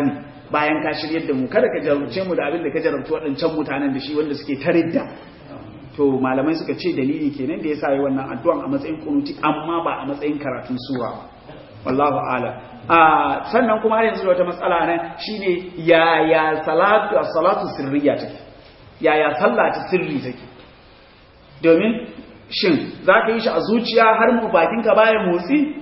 bayan ka shiryar da mu kada ka jarumce mu da abin da ka jarumci waɗancan mutanen da shi wanda suke taridda to malamai suka ce dalili kenan da yasa yi wannan addu'an a matsayin kunuti amma ba a matsayin karatun sura wallahu a'lam a sannan kuma har yanzu da wata matsala nan shine yaya salatu salatu sirriya take yaya sallah ta sirri take domin shin zaka yi shi a zuciya har mu bakinka baya motsi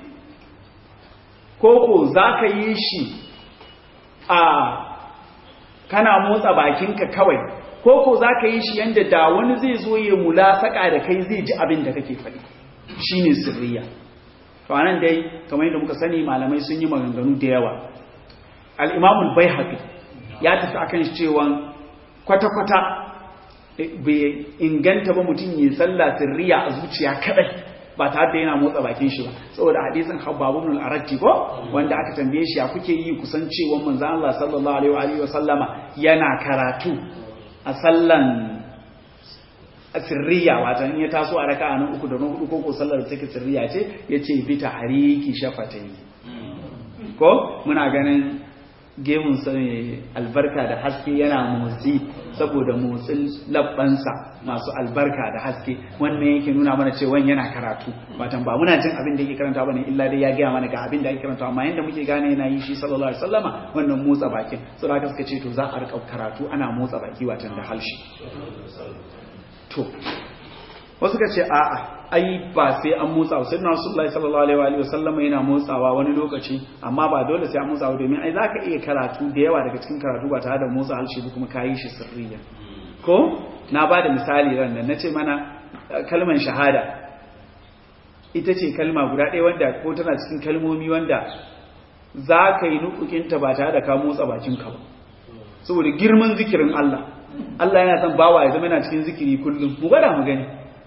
koko zaka yi shi a kana motsa bakinka kawai koko zaka yi shi yanda da wani zai zo ya mulasaka da kai zai ji abin da kake faɗi shine sirriya to anan dai kamar yadda muka sani malamai sun yi maganganu da yawa al-imamul baihaqi ya tafi akan cewa kwata-kwata bai inganta ba mutum yi sallah sirriya a zuciya kadai ba tare da yana motsa bakin shi ba saboda hadisin Habbab ibn al-Aratti ko wanda aka tambaye shi ya kuke yi kusan cewa manzo Allah sallallahu alaihi wa sallama yana karatu a sallan sirriya wato in ya taso a raka'a na uku da na hudu ko ko sallar da take sirriya ce yace bi tahriki shafatai ko muna ganin gemun sa mai albarka da haske yana motsi saboda motsin labbansa masu albarka da haske wannan yake nuna mana cewa yana karatu watan ba muna jin abin da yake karanta bane illa dai ya gaya mana ga abin da yake karanta amma yanda muke gane yana yi shi sallallahu alaihi wasallama wannan motsa bakin saboda haka suka ce to za a rika karatu ana motsa baki watan da halshi to wasu ka ce a'a ai ba sai an motsa wa sayyidina rasulullahi sallallahu alaihi wa sallama yana motsawa wani lokaci amma ba dole sai an motsa wa domin ai zaka iya karatu da yawa daga cikin karatu ba tare da motsa halshe ba kuma kayi shi sirriya ko na ba da misali ran nan nace mana kalmar shahada ita ce kalma guda ɗaya wanda ko tana cikin kalmomi wanda za ka yi nukukinta ba tare da ka motsa bakinka ba saboda girman zikirin Allah Allah yana son bawa ya zama yana cikin zikiri kullum mu gwada mu gani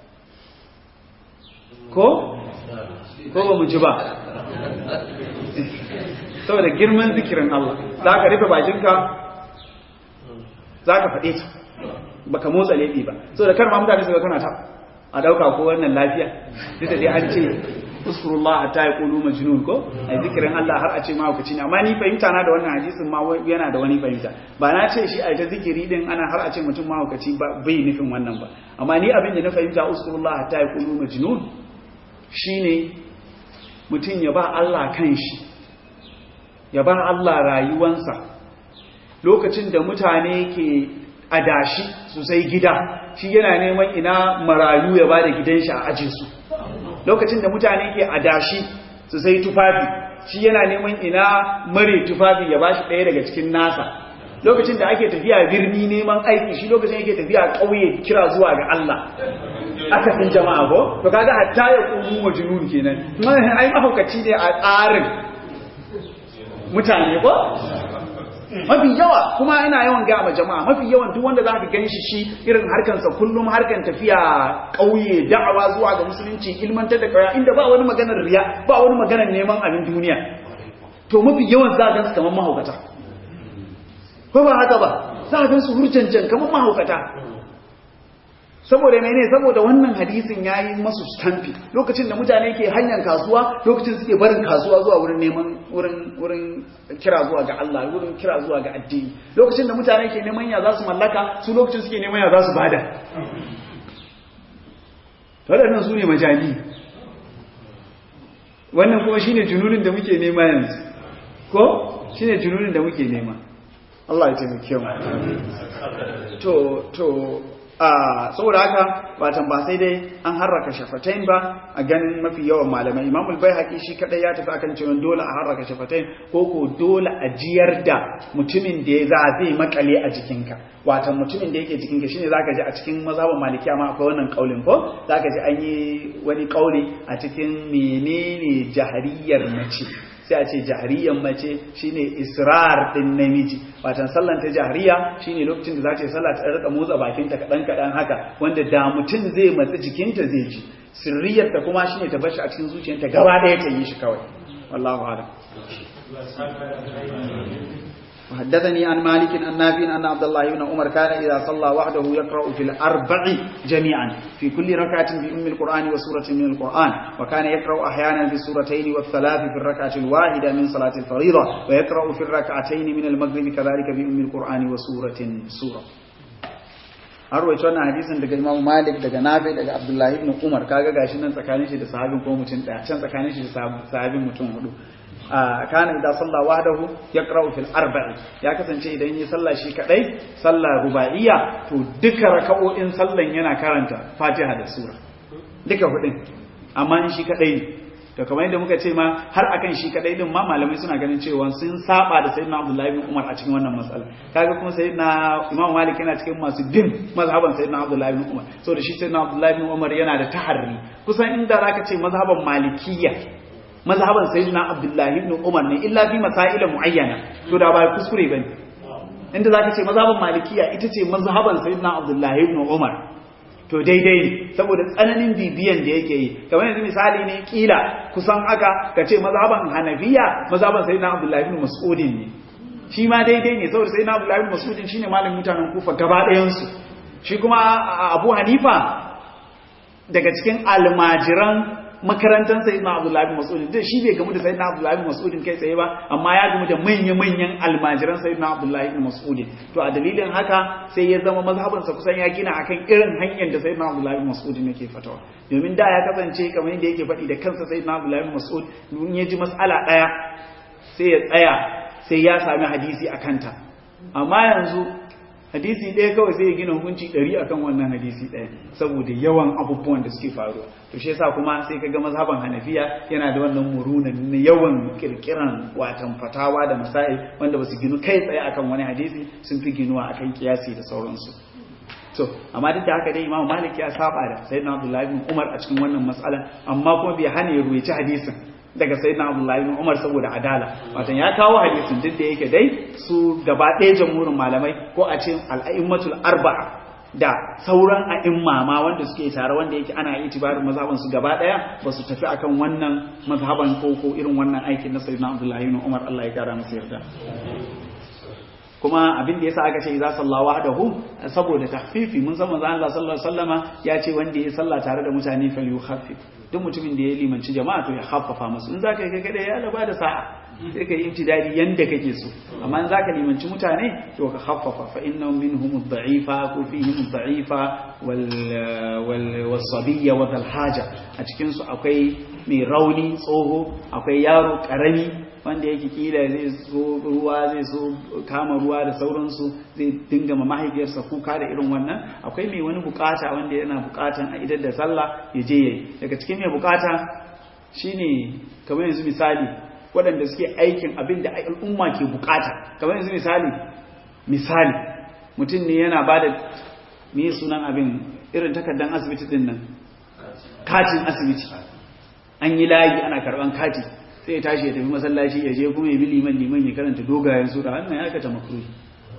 ko ko ba mu ji ba saboda girman zikirin Allah za ka rufe bakinka za ka faɗe ta ba ka motsa laifi ba saboda kar ma mutane su ga kana ta a ɗauka ko wannan lafiya duk da dai an ce uskurullah hatta yaqulu majnun ko ai zikirin Allah har a ce mahaukaci ne amma ni fahimta na da wannan hadisin ma yana da wani fahimta ba na ce shi ai ta zikiri din ana har a ce mutum mahaukaci ba bai nufin wannan ba amma ni abin da na fahimta uskurullah hatta yaqulu majnun shine mutum ya ba Allah kanshi ya ba Allah rayuwansa lokacin da mutane ke adashi su sai gida shi yana neman ina marayu ya ba da gidan shi a aje su lokacin da mutane ke adashi su sai tufafi shi yana neman ina mare tufafi ya bashi ɗaya daga cikin nasa lokacin da ake tafiya birni neman aiki shi lokacin yake tafiya ƙauye kira zuwa ga Allah aka san jama'a ko to kaga hatta ya kumu majnun kenan ai mahaukaci ne a tsarin mutane ko mafi yawa kuma ina yawan ga ma jama'a mafi yawan duk wanda zaka ganshi shi irin harkansa kullum harkan tafiya kauye da'awa zuwa ga musulunci ilmantar da kaya inda ba wani maganar riya ba wani maganar neman abin duniya to mafi yawan za gansu kamar mahaukata ko ba haka ba za gansu hurjanjan kamar mahaukata saboda mene saboda wannan hadisin yayi masu stampi lokacin da mutane ke hanyar kasuwa lokacin suke barin kasuwa zuwa wurin neman wurin wurin kira zuwa ga Allah wurin kira zuwa ga addini lokacin da mutane ke neman ya za su mallaka su lokacin suke neman ya za su bada waɗannan su ne majani wannan kuma shine jununin da muke nema yanzu ko shine jununin da muke nema Allah ya taimake mu to to a saboda haka watan ba sai dai an harraka shafatain ba a ganin mafi yawan malamai imam al-baihaqi shi kadai ya tafi akan cewa dole a harraka shafatain ko ko dole a jiyar da mutumin da ya za zai makale a jikinka watan mutumin da yake jikinka shine zaka ji a cikin mazhabin malikiya ma akwai wannan kaulin ko zaka ji an yi wani kauli a cikin menene jahariyar mace sai a ce jahariyar mace shine israr din namiji watan sallan ta jahariya shine lokacin da za ta yi sallah ta rika motsa bakinta kadan kadan haka wanda da mutum zai matsi jikinta zai ji sirriyar ta kuma shine ta bashi a cikin zuciyarta gaba daya ta yi shi kawai wallahu a'lam وحدثني عن مالك عن نافع أن عبد الله بن عمر كان إذا صلى وحده يقرأ في الأربع جميعا في كل ركعة بأم القرآن وسورة من القرآن وكان يقرأ أحيانا بالسورتين والثلاث في الركعة الواحدة من صلاة الفريضة ويقرأ في الركعتين من المغرب كذلك بأم القرآن وسورة سورة an rawaito wannan hadisin daga Imam Malik daga Nafi daga Abdullah ibn Umar kaga gashi nan tsakanin shi da sahabin ko mutum daya can tsakanin shi da sahabin mutum hudu kana idan sallah wahdahu yaqra'u fil arba'i ya kasance idan yi sallah shi kadai sallah ruba'iyya to duka raka'o'in sallan yana karanta Fatiha da sura duka hudin amma in shi kadai ne to kamar yadda muka ce ma har akan shi kadai din ma malamai suna ganin cewa sun saba da sayyidina Abdullahi bin Umar a cikin wannan matsala kaga kuma sayyidina Imam Malik yana cikin masu din mazhaban sayyidina Abdullahi bin Umar saboda shi sayyidina Abdullahi bin Umar yana da taharri kusan inda zaka ce mazhaban Malikiyya mazhaban sayyidina Abdullahi ibn Umar ne illa fi masail muayyana to da ba kuskure bane inda zaka ce mazhaban Malikiyya ita ce mazhaban sayyidina Abdullahi ibn Umar to daidai ne saboda tsananin bibiyan da yake yi kamar yanzu misali ne kila kusan haka ka ce mazhaban hanafiya mazhaban sayyidina abdullahi ibn mas'udin ne shi ma daidai ne saboda sayyidina abdullahi ibn mas'udin shine malamin mutanen kufa gaba ɗayan su shi kuma abu hanifa daga cikin almajiran makarantar sayyidina abdullahi bin mas'ud da shi bai gamu da sayyidina abdullahi bin mas'ud kai tsaye ba amma ya gamu da manya-manyan almajiran sayyidina abdullahi bin mas'ud to a dalilin haka sai ya zama mazhaban sa kusan ya gina akan irin hanyar da sayyidina abdullahi bin mas'ud yake fatawa domin da ya kasance kamar yadda yake faɗi da kansa sayyidina abdullahi bin mas'ud in ya ji mas'ala ɗaya sai ya tsaya sai ya sami hadisi a kanta amma yanzu hadisi ɗaya kawai sai ya gina hukunci ɗari akan wannan hadisi ɗaya saboda yawan abubuwan da suke faruwa to shi yasa kuma sai kaga mazhaban hanafiya yana da wannan muruna na yawan kirkiran watan fatawa da masail wanda basu ginu kai tsaye akan wani hadisi sun fi ginuwa akan kiyasi da sauransu to amma duk da haka dai Imam Malik ya saba da Sayyidina Abdullah ibn Umar a cikin wannan mas'alan amma kuma bai hana ya ruwaici hadisin daga sayyidina Abdullahi ibn Umar saboda adala watan ya kawo hadisin duk da yake dai su gaba ɗaya jamhurin malamai ko a ce al'a'immatul arba'a da sauran a'imma ma wanda suke tare wanda yake ana itibarin mazhaban su gaba ɗaya ba su tafi akan wannan mazhaban ko ko irin wannan aikin na sayyidina Abdullahi ibn Umar Allah ya kara masa yarda kuma abin da yasa aka ce idza salla wahdahu saboda tahfifi mun san manzo Allah sallallahu alaihi wasallama ya ce wanda ya salla tare da mutane fal yukhaffif duk mutumin da ya limanci jama'a to ya haffafa musu in zaka kai kada ya laba da sa'a sai ka yi imtidadi yanda kake so amma in zaka limanci mutane to ka haffafa fa inna minhum ad-da'ifa ko fihim ad-da'ifa wal wal wasabiyya wa dhal haja a cikin su akwai mai rauni tsoho akwai yaro karami wanda yake kila zai so ruwa zai so kama ruwa da sauransu zai dinga ma mahaifiyarsa kuka da irin wannan akwai mai wani bukata wanda yana bukatan a idar da sallah ya je yayi daga cikin mai bukata shine kamar yanzu misali waɗanda suke aikin abin da al'umma ke bukata kamar yanzu misali misali mutum ne yana ba da me sunan abin irin takardar asibiti din nan katin asibiti an yi layi ana karban kati sai ya tashi ya tafi masallaci ya je kuma ya bi liman liman ya karanta dogayen sura wannan ya aikata makruhi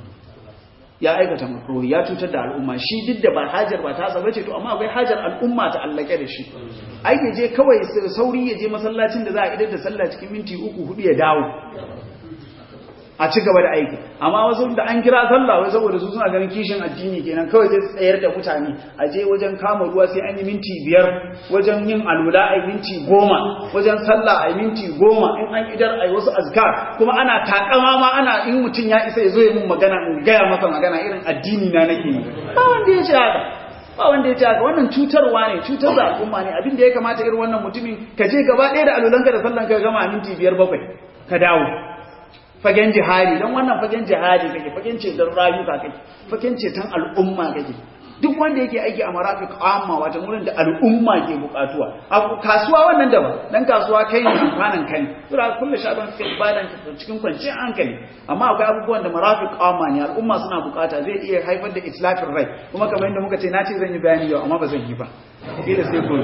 ya aikata makruhi ya cutar da al'umma shi duk da ba hajar ba ta saba ce to amma akwai hajar al'umma ta allake da shi ai ya je kawai sauri ya je masallacin da za a idar da sallah cikin minti uku hudu ya dawo a ci gaba da aiki amma wasu da an kira sallah wai saboda su suna ganin kishin addini kenan kawai zai tsayar da mutane a je wajen kama ruwa sai an yi minti biyar wajen yin alula a minti goma wajen sallah a minti goma in an idar a wasu azkar kuma ana takama ma ana in mutum ya isa ya zo ya mun magana in gaya masa magana irin addini na nake yi ba wanda ya ce haka ba wanda ya ce haka wannan cutarwa ne cutar da al'umma ne abin da ya kamata irin wannan mutumin ka je gaba ɗaya da alulanka da sallanka ka gama a minti biyar bakwai ka dawo fagen jihadi don wannan fagen jihadi kake fagen ceton rayuka kake fagen ceton al'umma kake duk wanda yake aiki a marafiq amma wata wurin da al'umma ke bukatuwa a kasuwa wannan daban dan kasuwa kai ne amfanin kai sura kullu shaban sai ibadan cikin kwanciyar hankali amma akwai abubuwan da marafiq amma ne al'umma suna bukata zai iya haifar da islafin rai kuma kamar yadda muka ce na ce zan yi bayani yau amma ba zan yi ba kila sai gobe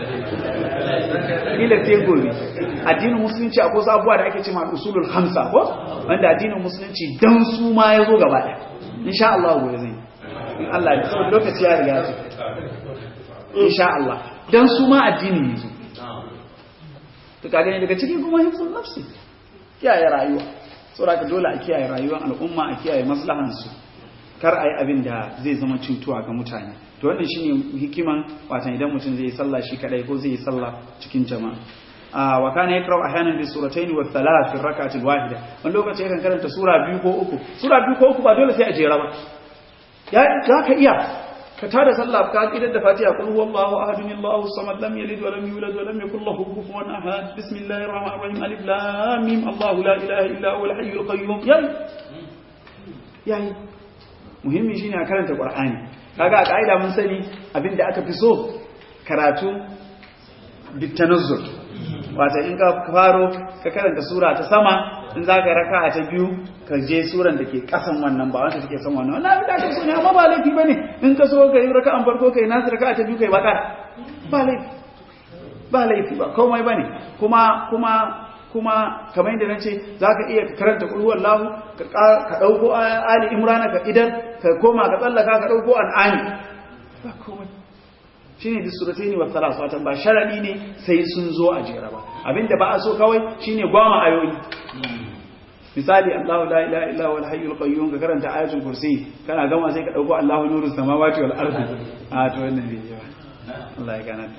kila sai gobe addinin musulunci akwai wasu abubuwa da ake cewa usulul khamsa ko wanda addinin musulunci dan su ma ya zo gaba ɗaya insha Allah gobe zai in Allah ya saboda lokaci ya riga su insha Allah dan su ma addinin ne zo to kaga ne daga cikin kuma hifzul nafsi kiyaye rayuwa saboda dole a kiyaye rayuwar al'umma a kiyaye maslahansu kar a yi abin da zai zama cutuwa ga mutane to wannan shine hikiman watan idan mutum zai yi sallah shi kadai ko zai yi sallah cikin jama'a wa kana yaqra'u ahyanan bi suratayn wa thalath fi rak'ati wahida wani lokaci yakan karanta sura biyu ko uku sura biyu ko uku ba dole sai a jera ba ya ka iya ka tada sallah ka kidar da fatiha qul huwallahu ahad allahu samad lam yalid wa lam yulad wa lam yakul lahu kufuwan ahad bismillahir rahmanir rahim alif lam mim allah la ilaha illa huwa al-hayyul qayyum yayi yayi muhimmi shine a karanta qur'ani kaga a kaida mun sani abinda aka fi so karatu bitanazzul wata in ka faro ka karanta sura ta sama in za ka raka ta biyu ka je suran da ke kasan wannan ba wanda take son wannan wannan abin da ake so ne amma ba laifi bane in ka so ka yi raka'an farko kai nasu raka'a ta biyu kai baka ba laifi ba laifi ba komai bane kuma kuma kuma kamar yadda nace zaka iya karanta qul huwallahu ka ka dauko ali imran ka idan ka koma ka tsallaka ka dauko an'ami ba komai shine da surataini wa thalas watan ba sharadi ne sai sun zo a jera ba abinda ba a so kawai shine gwama ayoyi misali Allahu la ilaha illa huwal hayyul qayyum ka karanta ayatul kursi kana gama sai ka dauko Allahu nurus samawati wal ardi a to wannan ne yawa Allah ya gana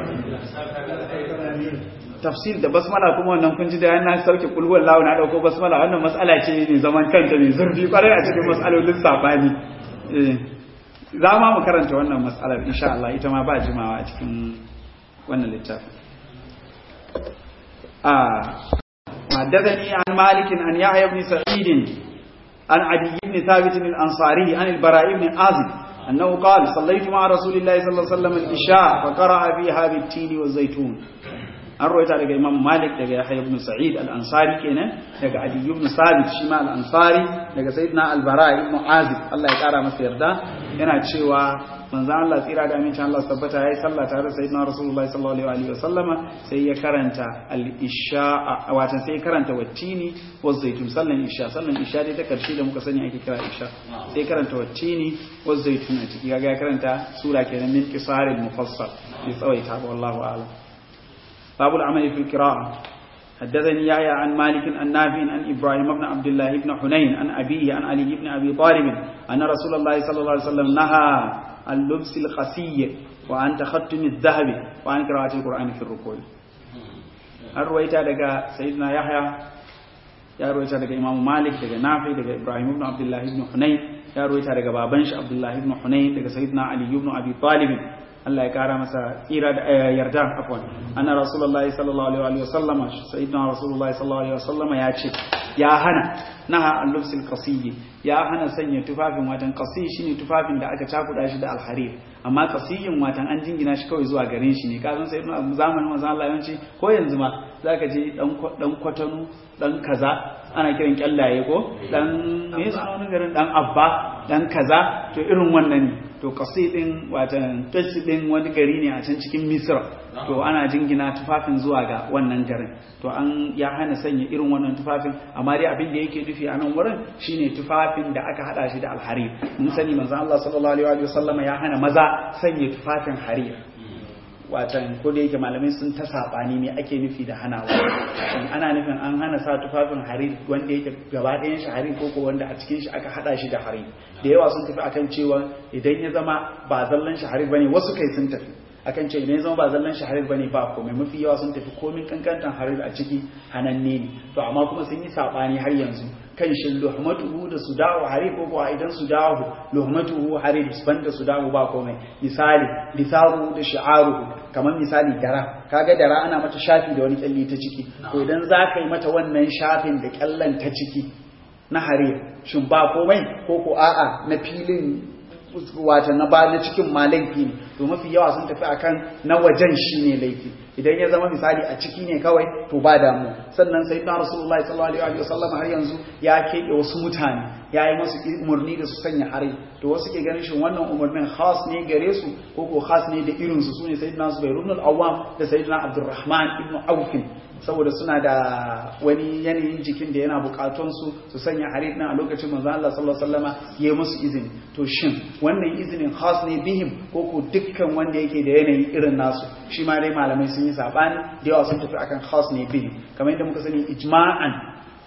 tafsir da basmala kuma wannan kun ji da yana sauke kulhuwar lawo na dauko basmala wannan mas'ala ce ne zaman kanta mai zurfi kwarai a cikin mas'alolin sabani eh za ma mu karanta wannan mas'alar insha Allah ita ma ba jimawa a cikin wannan littafin ah حدثني عن مالك عن يحيى بن سعيد عن عدي بن ثابت الأنصاري عن البراء بن عازب أنه قال صليت مع رسول الله صلى الله عليه وسلم الإشاء فقرأ فيها بالتين والزيتون an roita daga imam malik daga yahya ibn sa'id al-ansari kenan daga ali ibn sabit shi ma al-ansari daga sayyidina al-bara ibn azib Allah ya kara masa yarda yana cewa manzo Allah tsira da amincin Allah tabbata yayi sallah tare da sayyidina rasulullahi sallallahu alaihi wa sallama sai ya karanta al-isha watan sai ya karanta wattini wa zaitun sallan isha sallan isha dai ta karshe da muka sani ake kira isha sai karanta wattini wa zaitun a ciki kaga ya karanta sura kenan min qisaril mufassal bi tsawaita wallahu a'lam باب العمل في القراءة حدثني يحيى عن مالك عن نافع عن ابراهيم بن عبد الله بن حنين عن ابيه عن علي بن ابي طالب ان رسول الله صلى الله عليه وسلم نهى عن لبس القسي وعن تختم الذهب وعن قراءة القرآن في الركوع الرويتا دغا سيدنا يحيى ya ruwaita daga Imam Malik daga Nafi daga Ibrahim ibn Abdullah ibn Hunayn ya ruwaita daga baban shi Abdullah ibn Hunayn daga Sayyidina Ali ibn Abi Talib Allah ya kara masa tsira da yarda afwan anna rasulullahi sallallahu alaihi wa sallama sayyidina rasulullahi sallallahu alaihi wa sallama ya ce ya hana naha al-lubsil qasiy ya hana sanya tufafin watan qasiy shine tufafin da aka cakuda shi da al-harir amma qasiyin watan an jingina shi kawai zuwa garin shi ne kazan sayyidina zamanin manzon Allah yawanci ko yanzu ma zaka je dan dan kwatanu dan kaza ana kiran kyallaye ko dan me yasa wani garin dan abba dan kaza to irin wannan ne to kasi din watan tashi din wani gari ne a can cikin misra to ana jingina tufafin zuwa ga wannan garin to an ya hana sanya irin wannan tufafin amma dai abin da yake nufi a nan wurin shine tufafin da aka hada shi da alharir mun sani manzon Allah sallallahu alaihi wa sallama ya hana maza sanya tufafin harir watan ko da yake malamai sun ta sabani ne ake nufi da hanawa ana nufin an hana sa tufafin harir wanda yake gaba ɗayan shi harir ko wanda a cikin shi aka hada shi da harir da yawa sun tafi akan cewa idan ya zama ba zallan shi harir bane wasu kai sun tafi akan ce idan ya zama ba zallan shi harir bane ba komai mafi yawa sun tafi komin kankantan harir a ciki hananne ne to amma kuma sun yi sabani har yanzu kan shi luhmatuhu da su dawo harir ko kuwa idan su dawo luhmatuhu harir banda su dawo ba komai misali lisaru da shi'aruhu kamar misali dara kaga dara ana mata shafi da wani kyalli ta ciki to idan za ka yi mata wannan shafin da kyallan ta ciki na harir shin ba komai ko ko a'a na filin wata na ba na cikin ma laifi ne to mafi yawa sun tafi akan na wajen shi ne laifi idan ya zama misali a ciki ne kawai to ba damu sannan sai na rasulullahi sallallahu alaihi wasallam har yanzu ya keɓe wasu mutane ya yi masu umarni da su sanya hari to wasu ke ganin shin wannan umarnin khas ne gare su ko ko khas ne da irin su sune sayyidina zubair ibn al-awwam da sayyidina abdurrahman ibn auf saboda suna da wani yanayin jikin da yana bukatun su su sanya harir a lokacin manzo Allah sallallahu alaihi wasallama yayi musu izini to shin wannan izinin khas ne bihim ko ko dukkan wanda yake da yanayi irin nasu shi ma dai malamai sun yi sabani da yawa sun tafi akan khas ne bihim kamar yadda muka sani ijma'an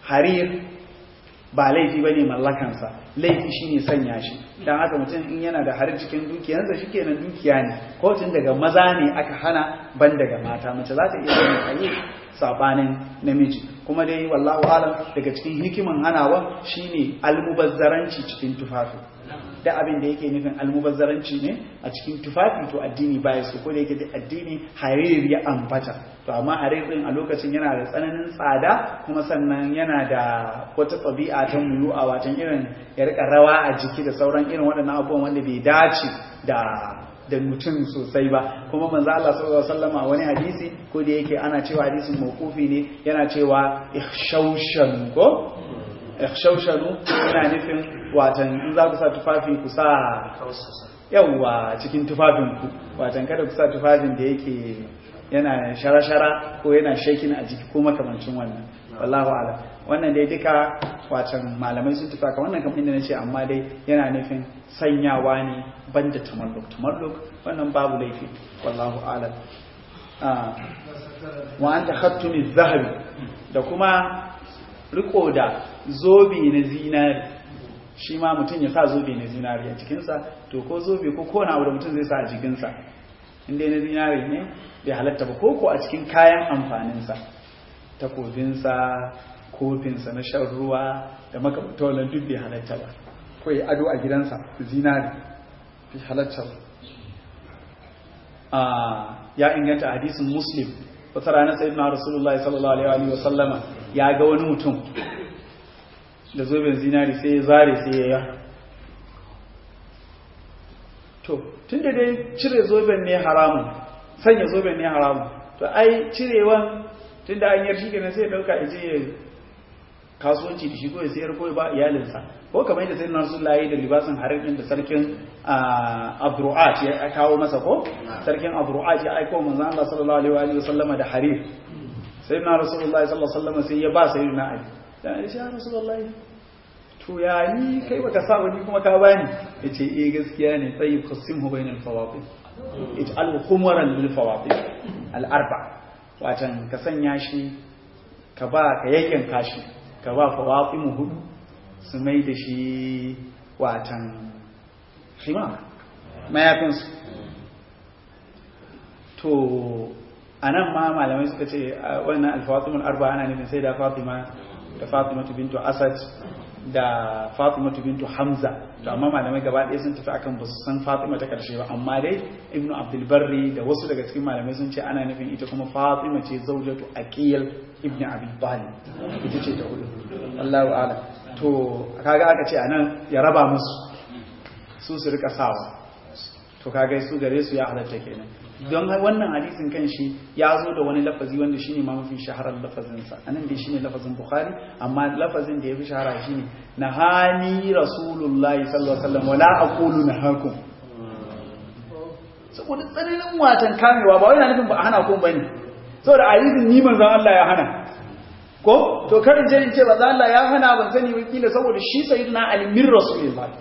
harir ba laifi ba ne mallakansa laifi shi ne sanya shi don haka mutum in yana da harir cikin dukiyarsa shi kenan dukiya ne ko tun daga maza ne aka hana ban daga mata mace za ta iya zama harir sabanin namiji kuma dai wallahu alam daga cikin hikiman hanawa shine almubazzaranci cikin tufafi da abin da yake nufin almubazzaranci ne a cikin tufafi to addini baya su ko da yake addini harir ya ambata to amma harir din a lokacin yana da tsananin tsada kuma sannan yana da wata tabi'a ta muyu a watan irin ya rika rawa a jiki da sauran irin waɗannan abubuwan wanda bai dace da da mutum sosai ba kuma manzo Allah sallallahu alaihi wasallam a wani hadisi ko da yake ana cewa hadisin mawqufi ne yana cewa ikhshawshan ko ikhshawshanu yana nufin watan in za ku sa tufafi ku sa yawa cikin tufafin ku watan kada ku sa tufafin da yake yana shara-shara ko yana shakin a jiki ko makamancin wannan wallahu a'lam wannan dai duka watan malamai sun tafi ka wannan kamar inda nace amma dai yana nufin sanyawa ne banda tamalluk tamalluk wannan babu laifi wallahu a'lam wa anta khattumi zahabi da kuma riko da zobe na zinari shi ma mutum ya sa zobe na zinari a cikinsa to ko zobe ko kona abu da mutum zai sa a jikinsa inda na zinari ne bai halatta ba ko ko a cikin kayan amfaninsa takobinsa kofinsa na shan ruwa da makamata wannan duk bai halatta ba ko ya ado a gidansa zinari bai halatta ba ya inganta hadisin muslim wata ranar sai na rasulullahi sallallahu alaihi wa sallama ya ga wani mutum da zoben zinari sai ya zare sai ya yi to tun da dai cire zoben ne haramun sanya zoben ne haramun to ai cirewan tun da an yarshi kenan sai ya dauka ya je ya kasuwanci da shi ko ya sayar ko ya ba iyalinsa ko kamar yadda sayyidina rasulullahi da libasin harin da sarkin abru'at ya kawo masa ko sarkin abru'at ya aika manzon Allah sallallahu alaihi wa sallama da harir sayyidina rasulullahi sallallahu alaihi wa sallama sai ya ba sayyidina ali dan ya rasulullahi to ya ni kai baka sa wani kuma ka bani yace eh gaskiya ne tayyib qasimhu bainal fawaqi ij'al khumran lil fawaqi al arba watan ka sanya shi ka ba ka yayyan kashi ka ba fawaqi mu hudu su mai da shi watan shima mayafin su to anan ma malamai suka ce wannan al-fawatimul arba ana nufin sai da fatima da fatima bintu asad da Fatima bintu Hamza to amma malamai gaba ɗaya sun tafi akan basu san Fatima ta karshe ba amma dai Ibn Abdul Barri da wasu daga cikin malamai sun ce ana nufin ita kuma Fatima ce zaujatu Aqil ibn Abi Talib ita ce ta hudu Allahu a'lam to kaga aka ce anan ya raba musu su su rika sawa to kaga su gare su ya halatta kenan don wannan hadisin kan shi ya zo da wani lafazi wanda shi ne ma mafi shaharar lafazinsa a nan dai shi ne lafazin bukhari amma lafazin da ya fi shahara shi ne na hani rasulullahi sallallahu alaihi wasallam wala aqulu na hakum saboda tsananin watan kamewa ba wai na nufin ba a hana kun bane saboda hadisin ni manzon Allah ya hana ko to karin je in ce ba Allah ya hana ban sani wakila saboda shi sayyidina ali min rasulillahi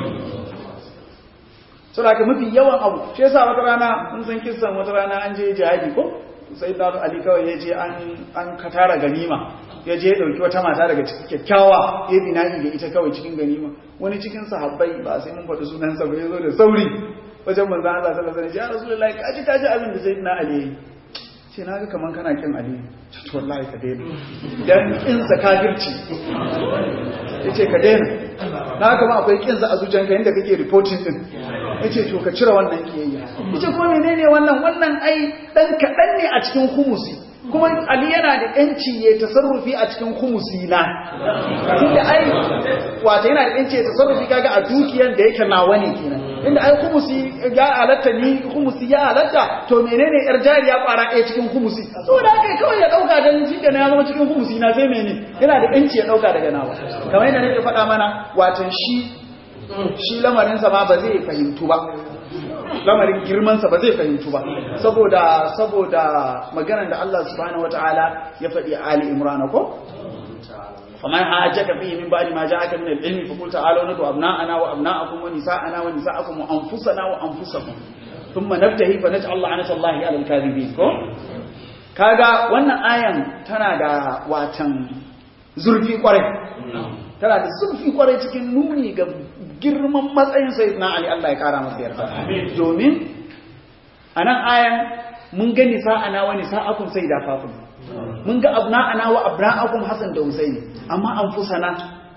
suna ka mafi yawan abu shi yasa wata rana mun san kissan wata rana an je jihadi ko sai da ali kawai ya je an katara ganima ya je ya dauki wata mata daga cikin kyakkyawa ya bina'i da ita kawai cikin ganima wani cikin sahabbai ba sai mun faɗi sunan sa ba ya zo da sauri wajen manzo Allah sallallahu alaihi wasallam ya rasulullahi kaji kaji abin da sayyidina ali yayi ce na ga kaman kana kin ali to wallahi ka daina dan kin sa kafirci yace ka daina na kama akwai kin sa a zuciyanka inda kake reporting din yace to ka cire wannan kiyayya yace kuma menene wannan wannan ai dan kadan ne a cikin humusi kuma ali yana da yanci ya tasarrufi a cikin humusi na tunda ai wato yana da yanci ya tasarrufi kaga a dukiyan da yake nawa ne kenan inda ai humusi ya halatta ni humusi ya halatta to menene yar jariya kwara ɗaya cikin humusi saboda haka kawai ya dauka dan shi kenan ya zama cikin humusi na sai mene yana da yanci ya dauka daga nawa kamar yadda nake faɗa mana watan shi shi lamarinsa ma ba zai fahimtu ba lamarin girmansa ba zai fahimtu ba saboda saboda maganar da Allah subhanahu wataala ya faɗi a Ali Imran ko faman hajjaka fihi min ba'di ma ja'aka min al-ilmi fa qul ta'alu nadu abna'ana wa abna'akum wa nisa'ana wa nisa'akum wa anfusana wa anfusakum thumma nabtahi fa naj'al la'nata Allahi 'ala al-kadhibin ko kaga wannan ayan tana da watan zurfi kwarai tana da zurfi kwarai cikin nuni ga girman matsayin sayyidina ali Allah ya kara masa yarda domin anan ayan mun ga nisa'ana wa nisa'akum sayyida fatima mun ga abna'ana wa abna'akum hasan da husaini amma anfusana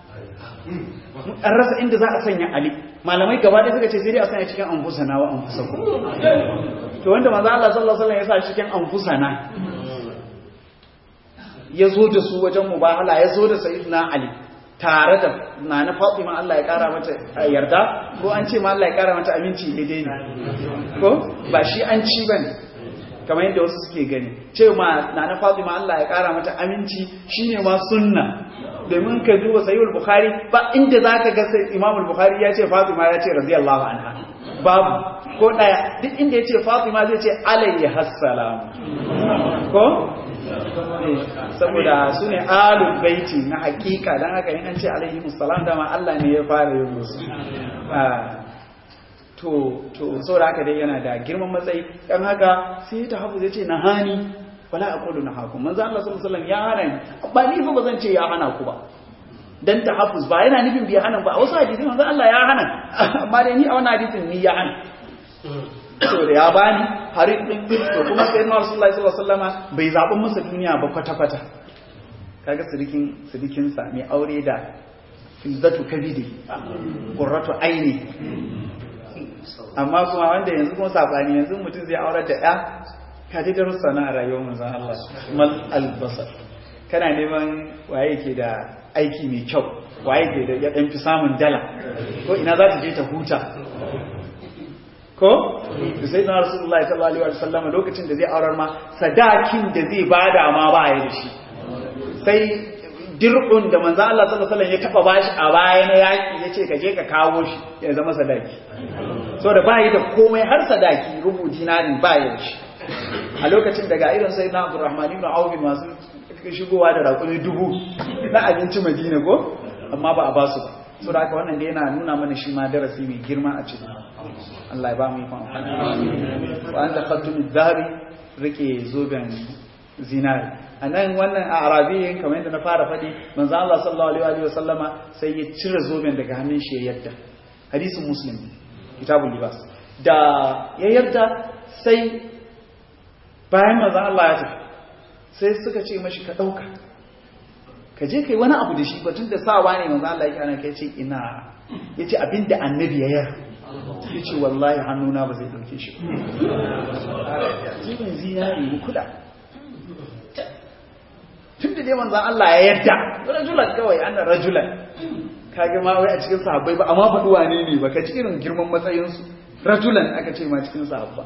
an rasa inda za a sanya ali malamai gaba ɗaya suka ce sai dai a sanya cikin anfusana wa anfusakum to wanda manzo Allah sallallahu alaihi wasallam ya sa cikin anfusana ya zo da su wajen mubahala ya zo da sayyidina ali tare da nana fatima Allah ya kara mata yarda ko an ce ma Allah ya kara mata aminci daidai ne ko ba shi an ci bane kamar yadda wasu suke gani cewa nana fatima Allah ya kara mata aminci shine ma sunna domin ka duba sahihul bukhari ba inda zaka ga sai imamul bukhari ya ce fatima ya ce radiyallahu anha babu ko daya duk inda ya ce fatima zai ce alayhi hassalam ko saboda su ne alul baiti na hakika don haka yin an ce alaihi musallam dama Allah ne ya fara yin musu to to saboda haka dai yana da girman matsayi dan haka sai ta hafu zai ce na hani wala aqulu na hakum manzo Allah sallallahu alaihi wasallam ya hana ni ba ni fa bazan ce ya hana ku ba dan tahaffuz ba yana nufin bai hana ba a wasu hadisi manzo Allah ya hana amma dai ni a wannan hadisin ni ya hana so da ya bani har din to kuma sai na Rasulullahi sallallahu alaihi wasallama bai zabi masa duniya ba kwata kwata kaga sirikin sirikin sa mai aure da fizzatu kabidi qurratu aini amma kuma wanda yanzu kuma sabani yanzu mutum zai aurar da ya ka ji darussa na rayuwar manzon Allah mal albasar kana neman waye ke da aiki mai kyau waye ke da ya dan fi samun dala ko ina za ta je ta huta ko sai na rasulullahi sallallahu alaihi wasallam lokacin da zai aurar ma sadakin da zai bada ma ba ya da shi sai dir'un da manzo Allah sallallahu alaihi wasallam ya taba bashi a baya na yaki yace ka je ka kawo shi ya zama sadaki so da bai da komai har sadaki rubu dinarin ba ya shi a lokacin da ga irin sai na Abdurrahman ibn Auf masu shigowa da raƙumi dubu na abinci Madina ko amma ba a ba su ba so da haka wannan da yana nuna mana shi ma darasi mai girma a cikin Allah ya ba mu ikon wa an da khattum dhahabi rike zoben zinari anan wannan a arabiyin kamar yadda na fara faɗi manzo Allah sallallahu alaihi wa sallama sai ya cire zoben daga hannun shi ya yadda hadisin muslim kitabul libas da ya yadda sai bayan manzo Allah ya tafi sai suka ce mashi ka dauka ka je kai wani abu da shi batun da sawa ne manzo Allah yake ana kai ce ina yace abinda annabi ya yar yace wallahi hannuna ba zai dauke shi jibin zinari mu kula tunda dai manzo Allah ya yarda rajulan kawai ana rajulan kage ma wai a cikin sahabbai ba amma faɗi wane ne ba ka ci irin girman matsayin su rajulan aka ce ma cikin sahabba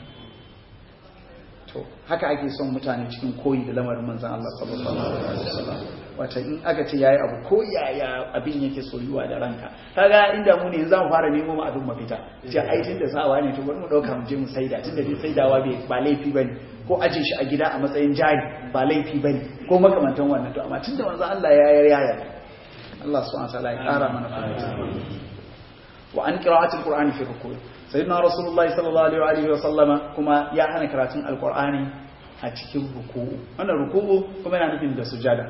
to haka ake son mutane cikin koyi da lamarin manzon Allah sallallahu alaihi wasallam wata in aka ce yayi abu ko yaya abin yake soyuwa da ranka kaga inda mu ne zamu fara nemo mu abin mafita ce ai tunda sawa ne to bari mu dauka mu je mu saida tunda dai saidawa bai ba laifi bane ko aje shi a gida a matsayin jari ba laifi bane ko makamantan wannan to amma tunda manzo Allah ya yar yaya Allah subhanahu wa ta'ala ya kara mana fahimta wa an qira'atul qur'ani fi ruku' sayyidina rasulullahi sallallahu alaihi wa sallama kuma ya hana karatun alqur'ani a cikin ruku'u wannan ruku'u kuma yana nufin da sujada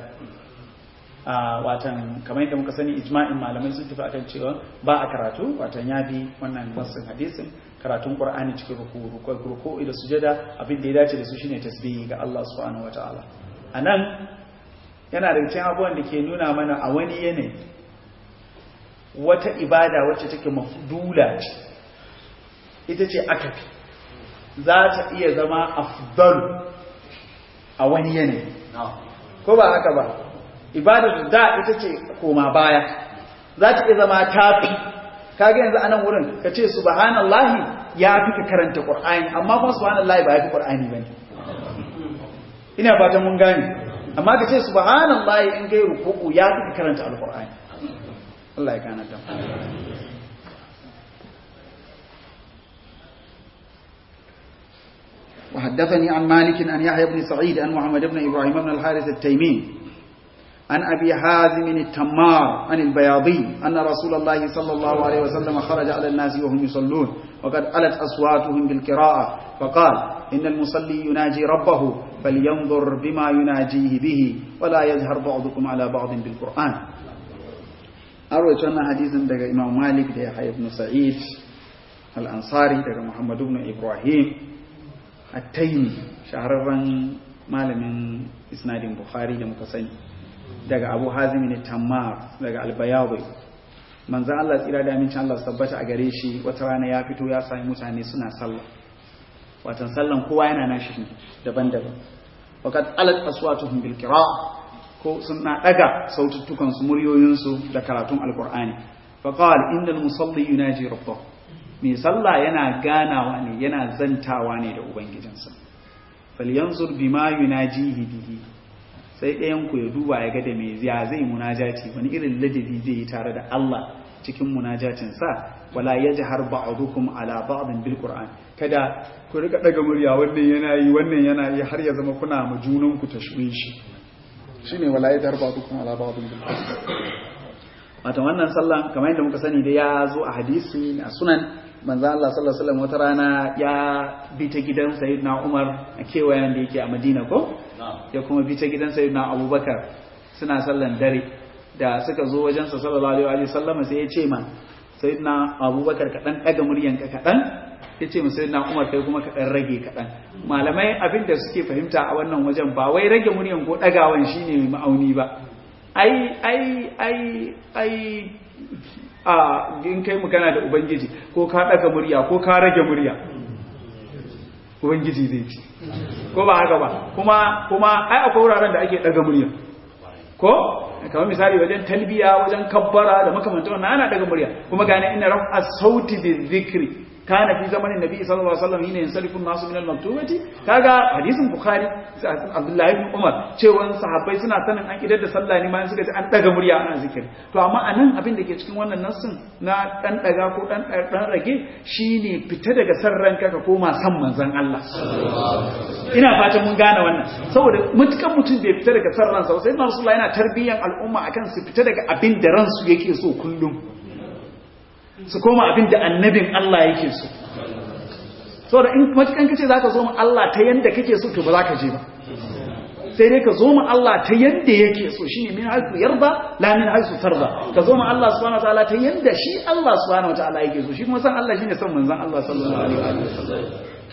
watan kamar yadda muka sani ijma'in malamai sun tafi akan cewa ba a karatu watan ya bi wannan nassin hadisin karatun qur'ani cikin ruku ruku da sujada abin da ya dace da su shine tasbihi ga Allah subhanahu wataala anan yana da cikin abubuwan da ke nuna mana a wani yanayi wata ibada wacce take mafdula ce ita ce akafi za ta iya zama afdal a wani yanayi ko ba haka ba ibadar da ita ce koma baya za ta iya zama tafi kaga yanzu anan wurin ka ce subhanallahi ya fi ka karanta qur'ani amma kuma subhanallahi ba ya fi qur'ani bane ina fatan mun gane amma ka ce subhanallahi in kai ruku'u ya fi ka karanta alqur'ani Allah ya gane ta وحدثني عن مالك عن يحيى بن سعيد عن محمد بن إبراهيم بن الحارث التيمي عن أبي حازم التمار عن البياضي أن رسول الله صلى الله عليه وسلم خرج على الناس وهم يصلون وقد ألت أصواتهم بالقراءة فقال إن المصلي يناجي ربه فلينظر بما يناجيه به ولا يجهر بعضكم على بعض بالقرآن أروي أن حديث دقى إمام مالك دقى يحيى بن سعيد الأنصاري دقى محمد بن إبراهيم التيمي شهررا malamin isnadin bukhari da muka sani daga abu hazim ne tammar daga albayawi manzan Allah tsira da amincin Allah su tabbata a gare shi wata rana ya fito ya sami mutane suna sallah watan sallan kowa yana nashi daban-daban waqad alat aswatuhum bil qira ko suna daga saututtukan su muryoyin su da karatun alqur'ani fa qala innal musalli yunaji rabbahu mai sallah yana ganawa ne yana zantawa ne da ubangijinsa falyanzur bima yunajihi bihi sai ɗayan ku ya duba ya ga da me ya zai munajati wani irin ladabi zai yi tare da Allah cikin munajatin sa wala yajhar ba'dukum ala ba'din bil qur'an kada ku rika daga murya wannan yana yi wannan yana yi har ya zama kuna ma junan ku tashwishi shine wala yajhar ba'dukum ala ba'din bil qur'an wato wannan sallan kamar yadda muka sani da ya zo a hadisi a sunan manzo Allah sallallahu alaihi wasallam wata rana ya bi ta gidan sayyidina Umar a kewayen da yake a Madina ko ya kuma bi ta gidan sayyidina Abubakar suna sallan dare da suka zo wajen sa sallallahu alaihi wasallam sai ya ce ma sayyidina Abubakar ka dan daga muryan ka kadan ya ce ma sayyidina Umar kai kuma ka dan rage kadan malamai abin da suke fahimta a wannan wajen ba wai rage muryan ko dagawan shine ma'auni ba ai ai ai ai a in kai magana da ubangiji ko ka daga murya ko ka rage murya ubangiji zai ci ko ba haka ba kuma kuma ai akwai wuraren da ake daga murya ko kamar misali wajen talbiya wajen kabbara da makamantan wannan ana daga murya kuma gane ina rafa sauti bi dhikri kana fi zamanin nabi sallallahu alaihi wasallam hina yansarifu nasu min al-maktubati kaga hadisin bukhari abdullahi ibn umar cewa sahabbai suna sanin an idar da sallah ne ma suka ji an daga murya ana zikiri to amma anan abin da ke cikin wannan nassin na dan daga ko dan dan rage shine fita daga san ranka ka koma san manzon Allah ina fatan mun gane wannan saboda mutukan mutum bai fita daga san ransa sai Rasulullah yana tarbiyan al'umma akan su fita daga abin da ransu yake so kullum su koma abin da annabin Allah yake so so da in matukan kace zaka zo mu Allah ta yanda kake so to ba za ka je ba sai dai ka zo mu Allah ta yanda yake so shine min haisu yarda la min haisu tarda ka zo mu Allah subhanahu wataala ta yanda shi Allah subhanahu wataala yake so shi kuma san Allah shine son manzon Allah sallallahu alaihi wasallam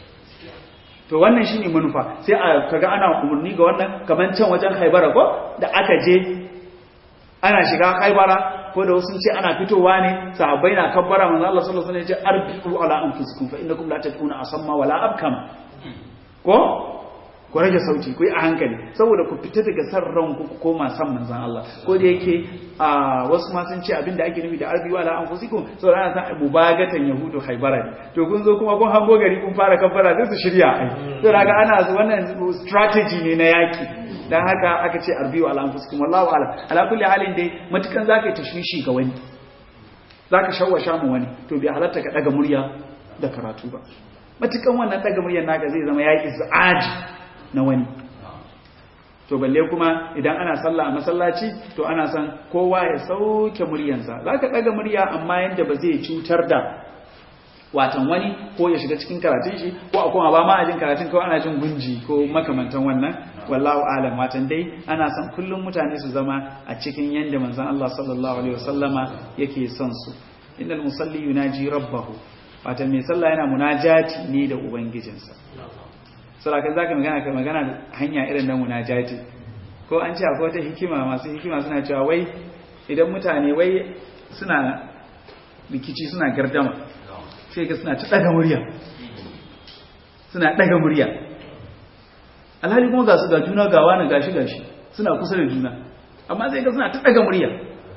to wannan shine manufa sai a kaga ana umurni ga wannan kaman can wajen Khaibara ko da aka je ana shiga Khaibara ko da wasu ce ana fitowa ne sahabbai na kabbara manzo Allah sallallahu alaihi wasallam ya ce arbiu ala anfusikum fa innakum la tad'una asamma wala abkama ko ku rage sauti ku yi a hankali saboda ku fita daga san ranku ku koma san manzon Allah ko da yake a wasu ma sun ce abinda ake nufi da arbiu ala anfusikum saboda ana san mubagatan yahudu haibara ne to kun zo kuma kun hango gari kun fara kabbara sai su shirya ai to daga ana wannan strategy ne na yaki dan haka aka ce arbiyu ala anfusikum wallahu a'lam ala kulli halin dai matukan zaka yi tashwishi ga wani zaka shawwasha mu wani to bai halatta ka daga murya da karatu ba matukan wannan daga muryar naka zai zama yaki zaaji na wani to balle kuma idan ana sallah a masallaci to ana san kowa ya sauke muryansa zaka daga murya amma yanda ba zai cutar da watan wani ko ya shiga cikin karatun shi ko a kuma ba ma a jin karatun kawai ana jin gunji ko makamantan wannan wallahu alam watan dai ana son kullum mutane su zama a cikin yanda manzon Allah sallallahu alaihi wasallama yake son su innal musalli yunaji rabbahu watan mai sallah yana munajati ne da ubangijinsa saboda zaka magana ka magana da hanya irin na munajati ko an ce akwai wata hikima masu hikima suna cewa wai idan mutane wai suna rikici suna gardama sai ga suna ta daga murya suna daga murya alhali kuma ga su ga juna gawa na gashi gashi suna kusa da juna amma sai ga suna ta daga murya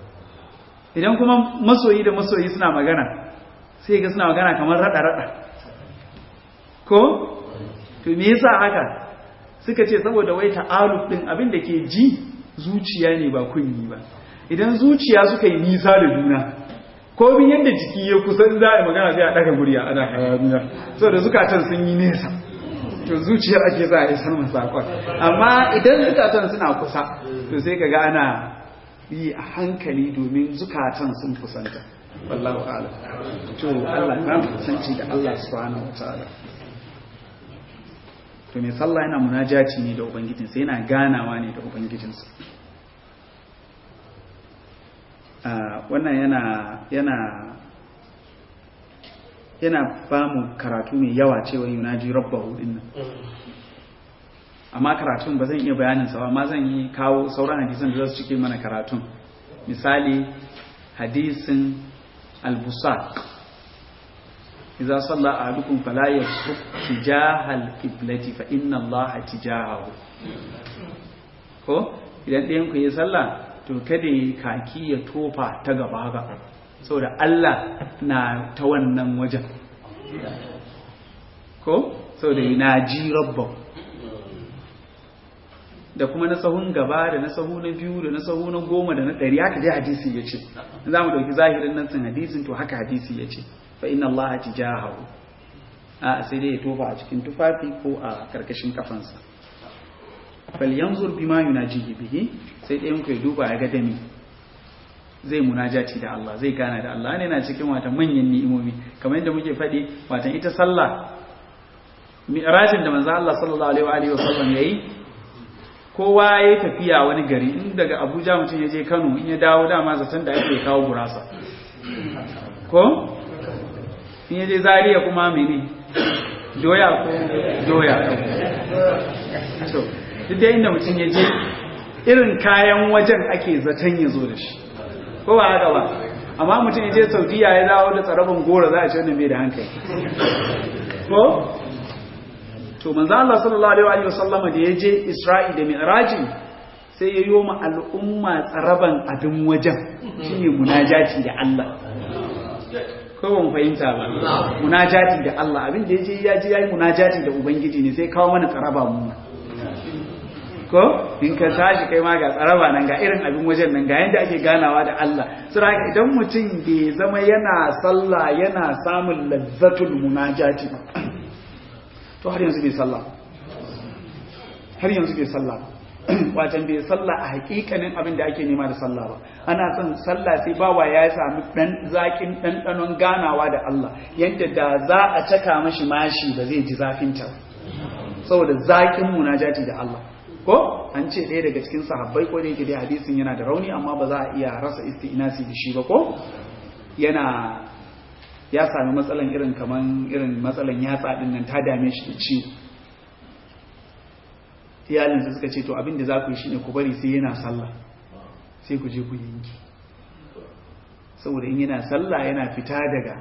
idan kuma masoyi da masoyi suna magana sai ga suna magana kamar rada rada ko to me yasa haka suka ce saboda wai ta'aluf din abin da ke ji zuciya ne ba kunyi ba idan zuciya suka yi nisa da juna ko bin yadda jiki ya kusan za a magana sai a ɗaga murya ana hayaniya so da zukatan sun yi nesa to zuciyar ake za a isar masa sakon amma idan zukatan suna kusa to sai kaga ana yi a hankali domin zukatan sun kusanta wallahu a'lam to Allah ya kusanci da Allah subhanahu wataala to mai sallah yana munajaci ne da ubangijinsa yana ganawa ne da ubangijinsa wannan yana yana yana ba mu karatu mai yawa cewa yunaji rabbahu din nan amma karatun ba zan iya bayanin sa ba amma zan yi kawo sauran hadisan da za su cike mana karatun misali hadisin al-busaq idza salla ahadukum fala yasruk tijaha al-qiblati fa inna allaha tijahahu ko idan ɗayan ku yi sallah to kada yi kaki ya tofa ta gaba haka saboda Allah na ta wannan wajen ko saboda na ji rabba da kuma na sahun gaba da na sahu na biyu da na sahu na goma da na ɗari haka dai hadisi ya ce za mu ɗauki zahirin nan sun hadisin to haka hadisi ya ce fa inna Allah tijahahu a sai dai ya tofa a cikin tufafi ko a karkashin kafansa fal yanzur bima yunajihi bihi sai ɗayan ku ya duba ya ga dami zai munajati da Allah zai gana da Allah ne na cikin wata manyan ni'imomi kamar yadda muke faɗi watan ita sallah mi'rajin da manzo Allah sallallahu alaihi wa alihi wasallam yayi kowa yayi tafiya wani gari in daga Abuja mutum ya je Kano in ya dawo dama zaton da ake kawo gurasa ko in ya je Zaria kuma mene doya ko doya to duk da inda mutum ya je irin kayan wajen ake zaton ya zo da shi ko ba haka ba amma mutum ya je saudiya ya dawo da tsarabin gora za a ce wannan bai da hankali ko to manzo Allah sallallahu alaihi wa sallam da ya je Isra'i da Mi'raji sai ya yoma al'umma tsaraban abin wajen shine munajati da Allah ko ban fahimta ba munajati da Allah abin da yaje ya je yayi munajati da ubangiji ne sai kawo mana tsaraba mu ko in ka tashi kai ma ga tsaraba nan ga irin abin wajen nan ga yanda ake ganawa da Allah sura idan mutum bai zama yana sallah yana samun lazzatul munajati to har yanzu bai sallah har yanzu bai sallah wacan bai sallah a hakikanin abin da ake nema da sallah ba ana son sallah sai bawa ya sami dan zakin ɗanɗanon ganawa da Allah yadda da za a caka mashi mashi ba zai ji zafinta saboda zakin munajati da Allah ko an ce ɗaya daga cikin sahabbai ko da yake dai hadisin yana da rauni amma ba za a iya rasa isti'nasi da shi ba ko yana ya sami matsalan irin kaman irin matsalan yatsa din nan ta dame shi da ciwo iyalinsa suka ce to abin da za ku yi shine ku bari sai yana sallah sai ku je ku yanki saboda in yana sallah yana fita daga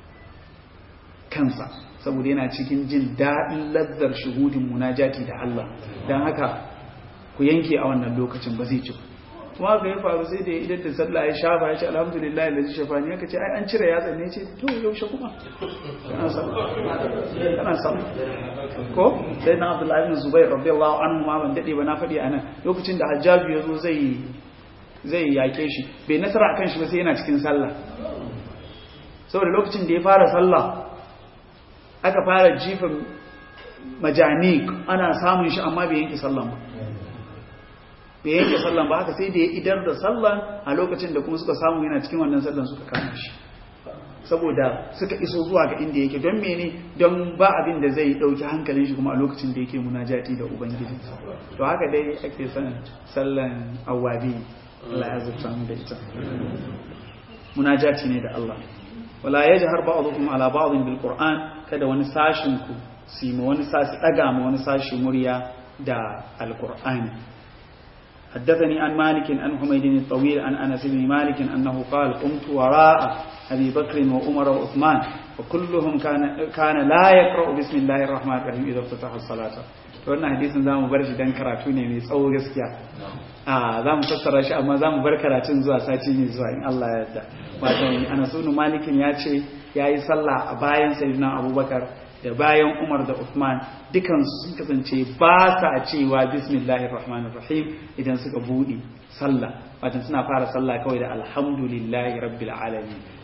kansa saboda yana cikin jin daɗin lazzar shuhudin munajati da Allah don haka ku yanke a wannan lokacin ba zai ci kuma ga ya faru sai da idan da sallah ya shafa ya ce alhamdulillah da zai shafa ne aka ce ai an cire yatsa ne ce to yaushe kuma kana sallah kana sallah ko sai na Abdullahi ibn Zubair radiyallahu anhu ma ban dade ba na faɗi anan lokacin da Hajjaju ya zo zai zai yake shi bai nasara akan shi ba sai yana cikin sallah saboda lokacin da ya fara sallah aka fara jifin majanik ana samun shi amma bai yanke sallan ba bai yanke sallan ba haka sai da ya idar da sallan a lokacin da kuma suka samu yana cikin wannan sallan suka kama shi saboda suka iso zuwa ga inda yake don mene don ba abin da zai dauki hankalin shi kuma a lokacin da yake munajati da ubangiji to haka dai ake son sallan awabi Allah ya zurta mu da ita munajati ne da Allah wala yajhar ba'dhukum ala ba'dhin bil qur'an kada wani sashin ku su ma wani sashi daga ma wani sashi murya da alqur'ani حدثني عن مالك عن حميد الطويل عن انس بن مالك انه قال قمت وراء ابي بكر وعمر وعثمان وكلهم كان كان لا يقرا بسم الله الرحمن الرحيم اذا افتتح الصلاه wannan hadisin zamu bar shi dan karatu ne mai tsawo gaskiya a zamu fassara shi amma zamu bar karatun zuwa sati ne zuwa in Allah ya yarda wato Anas ibn Malik ya ce yayi sallah a bayan sayyidina Abubakar da bayan Umar da Uthman dukan sun kasance ba sa cewa bismillahir rahmanir rahim idan suka bude sallah wato suna fara sallah kawai da alhamdulillahi rabbil alamin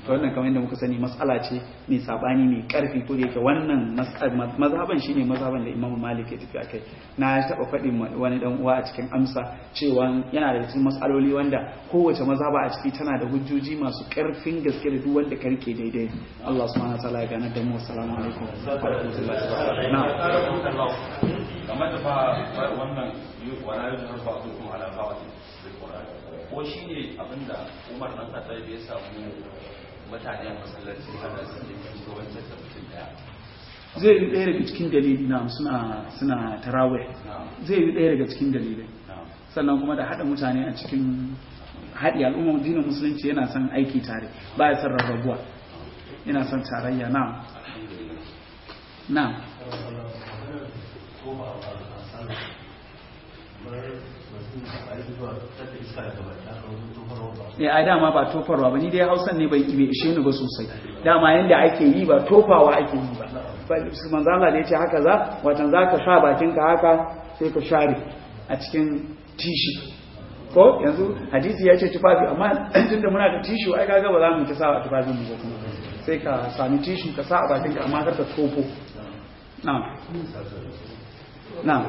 to wannan kamar yadda muka sani mas'ala ce mai sabani mai karfi ko da yake wannan mazhaban shine mazhaban da Imam Malik ya tafi akai na taba faɗin wani dan uwa a cikin amsa cewa yana da cikin mas'aloli wanda kowace mazhaba a ciki tana da hujjoji masu karfin gaske da duk wanda ka rike daidai Allah subhanahu wa ta'ala ya gana da mu assalamu alaikum wa rahmatullahi wa barakatuh na'am kamar da ba wannan wala yau har ba su kuma ala fawati ko shi ne abinda umar nan ka tsaye ya samu mutane a masallaci ana sanye da wancan da mutum daya zai yi ɗaya daga cikin dalili na suna suna tarawih zai yi ɗaya daga cikin dalilai sannan kuma da haɗa mutane a cikin haɗi al'ummar dinin musulunci yana son aiki tare ba ya son rarrabuwa yana son tarayya na na ya a dama ba tofarwa ba ni dai hausan ne bai ishe ni ba sosai dama yanda ake yi ba tofawa ake yi ba manzo Allah da yace haka za watan zaka sa bakinka haka sai ka share a cikin tishi ko yanzu hadisi ya ce tufafi amma tunda muna da tishu ai kaga ba za mu ta sa a tufafin mu ba kuma sai ka sami tishu ka sa a bakinka amma kar ka tofo na'am na'am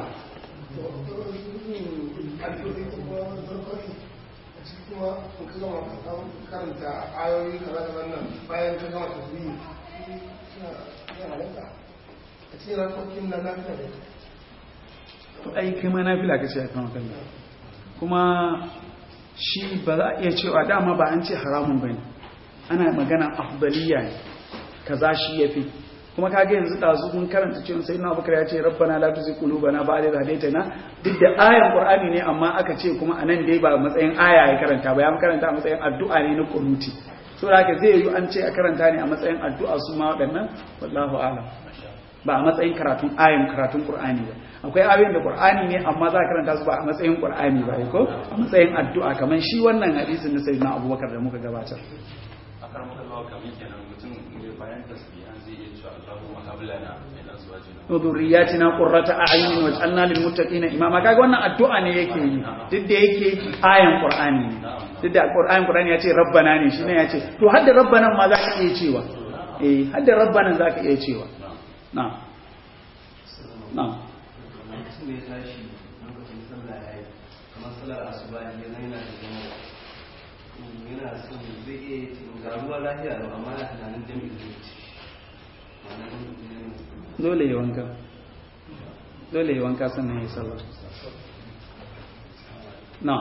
kuma in ka gama karanta ayoyi kaza da wannan bayan ka gama tasbihi suna halatta a cikin rakokin na lafiya da to ai kai ma nafila kace a kan kan kuma shi ba za a iya cewa dama ba an ce haramun bane ana magana afdaliya ne kaza shi yafi kuma kage yanzu dazu mun karanta cewa sayyidina Abubakar ya ce rabbana la tuzigh qulubana ba'da idh hadaytana duk da ayan Qur'ani ne amma aka ce kuma anan dai ba matsayin aya ya karanta ba ya karanta a matsayin addu'a ne na kunuti so da haka zai yi an ce a karanta ne a matsayin addu'a su ma waɗannan wallahu a'lam ba a matsayin karatun ayan karatun Qur'ani ba akwai ayoyin da Qur'ani ne amma za a karanta su ba a matsayin Qur'ani ba ko a matsayin addu'a kamar shi wannan hadisin na sayyidina Abubakar da muka gabatar a karamar lawa kamar kenan mutum ne bayan tasbihan zai iya cewa Allahumma hab lana min azwajina wa dhurriyyatina qurrata a'yunin waj'alna lil muttaqina imama kaga wannan addu'a ne yake yi duk da yake ayan Qur'ani ne duk da Qur'ani Qur'ani ya ce rabbana ne shine ya ce to hadda rabbanan ma za ka iya cewa eh hadda rabbanan za ka iya cewa na'am na'am mutum ya tashi lokacin sallah ya yi kamar sallar asuba ne yana yana da zama yana son zai iya ga ruwa lafiya lau amma yana tunanin jami'in zai ci dole ya wanka dole ya wanka sannan ya sallah na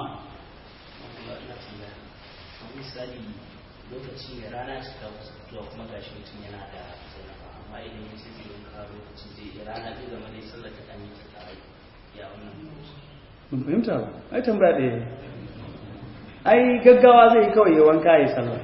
misali lokaci ya rana cika wasu fitowa kuma gashi mutum yana da zanafa amma idan ya ce zai wanka lokacin zai iya rana zai zama dai sallar ta ɗan yi ta tare ya wannan ban fahimta ba ai tambaya ɗaya ai gaggawa zai yi kawai ya wanka ya sallah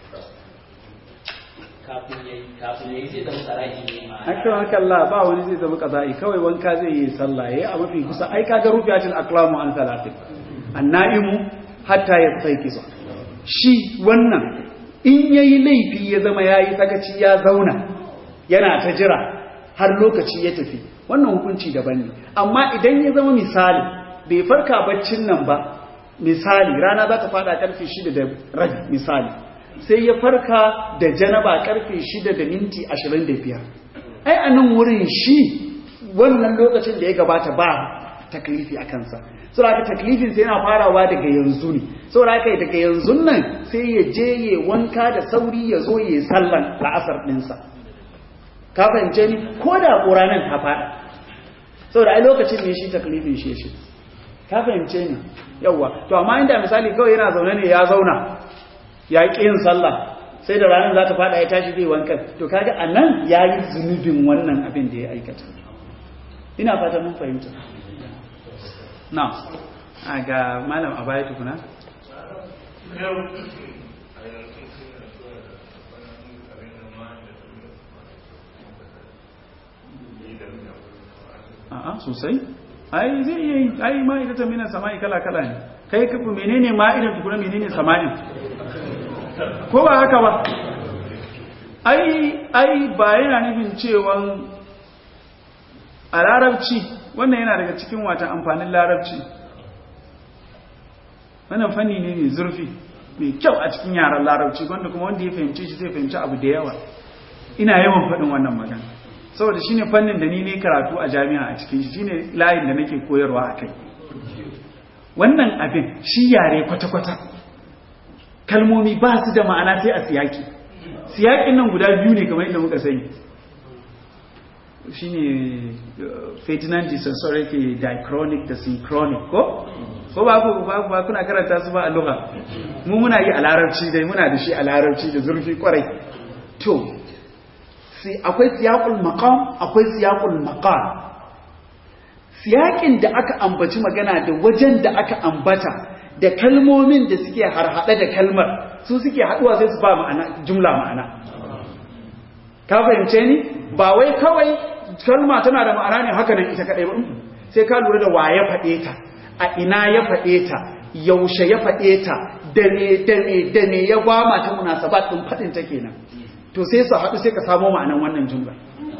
kafin ya yi kafin ya yi zai zama tsaraki ne ma akan haka Allah ba wani zai zama kaza'i kawai wanka zai yi sallah yayi a mafi kusa ai kaga rufiyatul aqlamu an salatin annaimu hatta yastayqiza shi wannan in yayi laifi ya zama yayi sakaci ya zauna yana ta jira har lokaci ya tafi wannan hukunci daban ne amma idan ya zama misali bai farka baccin nan ba misali rana za ta fada karfe 6 da rabi misali sai ya farka da janaba karfe 6 da minti 25 ai a nan wurin shi wannan lokacin da ya gabata ba taklifi a kansa saboda taklifin sai yana farawa daga yanzu ne saboda haka daga yanzu nan sai ya je ya wanka da sauri ya zo ya sallan la'asar ɗinsa ka fahimce ni ko da ƙuranin ta faɗa saboda ai lokacin ne shi taklifin shi shi ka fahimce ni yawwa to amma inda misali kawai yana zaune ne ya zauna ya ƙi yin sallah sai da ranar za ta faɗa ya tashi zai wankan to kaga a nan ya yi zunubin wannan abin da ya aikata ina fata mun fahimta na a ga malam a baya tukuna a'a sosai ai zai iya yi ai ma'aikatan minan sama'i kala-kala ne kai kafa menene ma'idan tukuna menene sama'in ko ba haka ba ai ai ba yana nufin cewan a larabci wannan yana daga cikin wata amfanin larabci wannan fanni ne mai zurfi mai kyau a cikin yaran larabci wanda kuma wanda ya fahimci shi zai fahimci abu da yawa ina yawan faɗin wannan magana saboda shine fannin da ni ne karatu a jami'a a cikin shi shine layin da nake koyarwa a kai wannan abin shi yare kwata-kwata kalmomi ba su da ma'ana sai a siyaki siyakin nan guda biyu ne kamar yadda muka sani shine Ferdinand de Saussure ke diachronic da synchronic ko ko ba ku ba ba kuna karanta su ba a lugha mu muna yi a larabci dai muna da shi a larabci da zurfi kwarai to sai akwai siyaqul maqam akwai siyaqul maqal siyakin da aka ambaci magana da wajen da aka ambata da kalmomin da suke harhaɗe da kalmar su suke haɗuwa sai su ba ma'ana jumla ma'ana ka fahimce ni ba wai kawai kalma tana da ma'ana ne haka nan ita kadai ba sai ka lura da wa ya faɗe ta a ina ya faɗe ta yaushe ya faɗe ta da me da me da me ya gwama ta munasabat din faɗin ta kenan to sai su haɗu sai ka samo ma'anan wannan jumla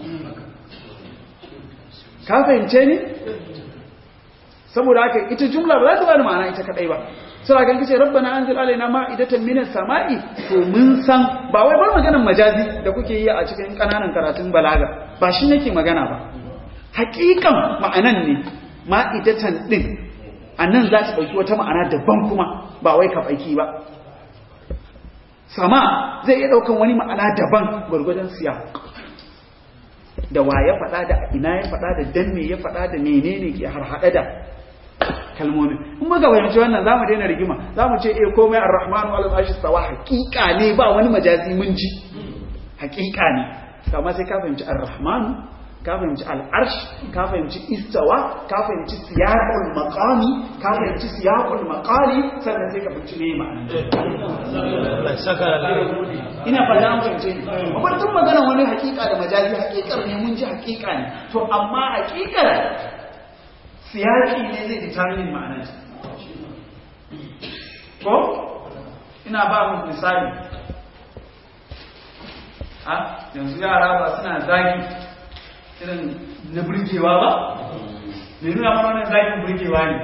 ka fahimce ni saboda haka ita jumla ba za ta bada ma'ana ita kadai ba sai ga kace rabbana anzil alaina ma'idatan minas sama'i to mun san ba wai bar maganar majazi da kuke yi a cikin kananan karatun balaga ba shi nake magana ba hakikan ma'anan ne ma'idatan din anan za ta dauki wata ma'ana daban kuma ba wai ka baki ba sama zai iya daukan wani ma'ana daban gurgurdan siya da wa ya faɗa da ina ya faɗa da dan me ya faɗa da menene ke harhaɗe da kalmomi in muka fahimci wannan zamu daina rigima zamu ce eh komai ar-rahmanu ala arshi sawa haqiqa ne ba wani majazi mun ji haqiqa ne amma sai ka fahimci ar-rahmanu ka fahimci al-arsh ka fahimci istawa ka fahimci siyaqul maqami ka fahimci siyaqul maqali sannan sai ka fahimci me ma'ana ina fata an fahimce ni amma tun magana wani hakika da majazi hakikar ne mun ji hakika ne to amma hakikar siyaki ne zai determine ma'anar ko ina ba mu misali a yanzu yara ba suna zagi irin na burgewa ba mai nuna mana wannan zagin burgewa ne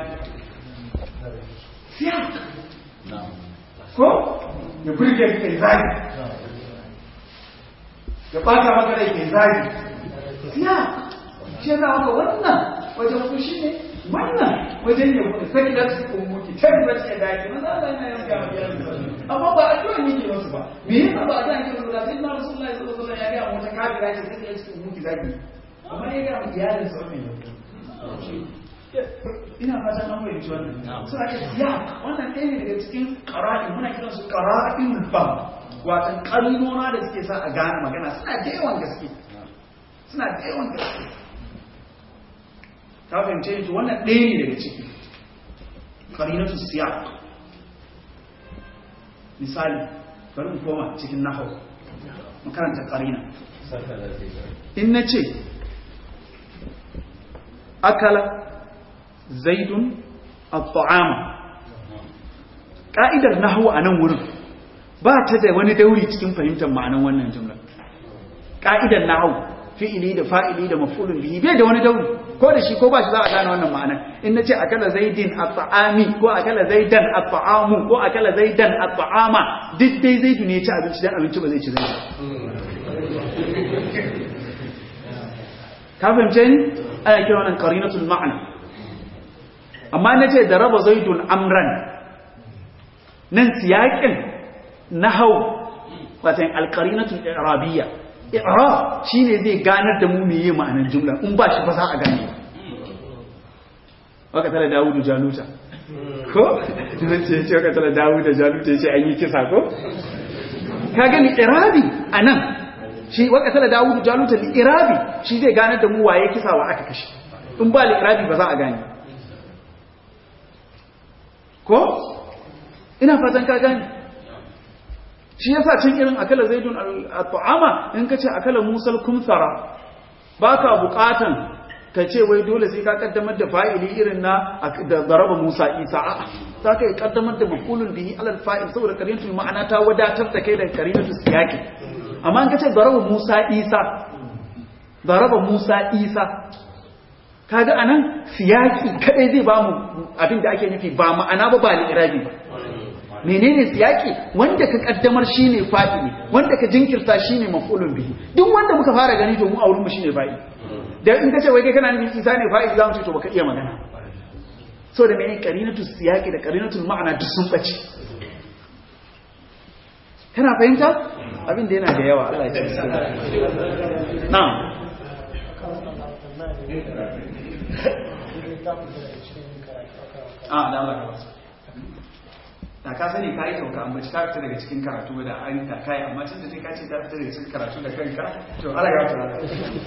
siyak ko ya burge ka kai zagi ya ɓata maka rai kai zagi siyak shi yana maka wannan wajen fushi ne wannan wajen ya kuma sai da su kuma ki tabi ba ce da ki maza Allah yana yanka ma gidan amma ba a kiwon yake musu ba me yasa ba a ga ki musu da sai na Rasulullahi sallallahu alaihi wasallam ya ga mu ta kafira ce sai da su kuma ki zagi amma ya ga mu iyalin sa wannan ina fatan an fahimci wannan suna ce ya wannan ɗaya ne daga cikin qara'in muna kiran su qara'in ba watan kalmona da suke sa a gane magana suna da yawan gaske suna da yawan gaske ta fahimce to wannan ɗaya ne daga ciki qarinatu siyaq misali bari mu koma cikin nahwu makaranta qarina in nace akala zaidun at-ta'ama ka'idar nahwu a nan wurin ba ta da wani dauri cikin fahimtar ma'anan wannan jumla ka'idar nahwu fi'ili da fa'ili da maf'ulun bihi bai da wani dauri ko da shi ko ba shi za a gane wannan ma'anar in nace akala zaidin at-ta'ami ko akala zaidan at-ta'amu ko akala zaidan at-ta'ama duk dai zaidu ne ya ci abinci dan abinci ba zai ci zaidu ka fahimce ni ana kira wannan qarinatul ma'na amma nace da raba zaidun amran nan siyakin nahau watan al-qarinatul i'rabiyya i'rab shine zai ganar da mu meye ma'anar jumla in ba shi ba za a gane waka tare Dawudu Jaluta ko dan ce ce waka tare Dawudu Jaluta yace an yi kisa ko ka gani i'rabi anan shi waka tare Dawudu Jaluta li i'rabi shi zai ganar da mu waye kisa wa aka kashe in ba li i'rabi ba za a gane ko ina fatan ka gane shi yasa cin irin akala zaidun al-ta'ama in kace akala musal kumsara baka bukatan ka ce wai dole sai ka kaddamar da fa'ili irin na da zaraba Musa Isa a'a za ka kaddamar da maqulun bihi alal fa'il saboda karinatul ma'ana ta wadatar da kai da karinatul siyaki amma in kace zaraba Musa Isa zaraba Musa Isa kaga anan siyaki kadai zai bamu abin da ake nufi ba ma'ana ba ba li'irabi ba menene siyaki wanda ka kaddamar shine fa'ili wanda ka jinkirta shine maf'ulun bihi duk wanda muka fara gani to mu a wurin mu shine fa'ili da in ka ce wai kai kana nufin isa ne fa'ili zamu ce to baka iya magana so da mene qarinatu siyaki da qarinatul ma'ana duk sun bace kana fahimta abin da yana da yawa Allah ya tsare na'am a da Allah ka wasu da ka sani ka yi sauka amma ka fita daga cikin karatu da an ta kai amma tun da kai ka ce ka fita daga cikin karatu da kanka to Allah ya wata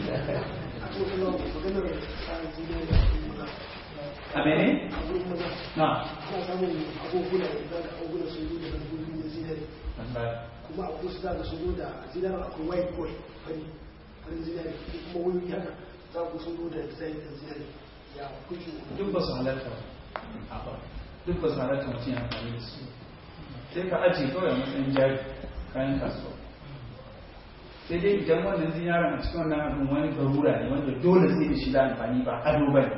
a mene? na ana samun abubuwa da abubuwa sun zo daga gudun da zinari kuma a kusa da sun zo da zinari akwai white gold fari farin zinari kuma wani haka za ku sun zo da zinari da zinari ya kuke duk ba su halarta ba duk ba su halarta mutum ya amfani da su sai ka ajiye kawai a matsayin jari kayan kasuwa sai dai idan wannan zinarin a cikin wannan abin wani garura ne wanda dole sai da shi da amfani ba ado ba ne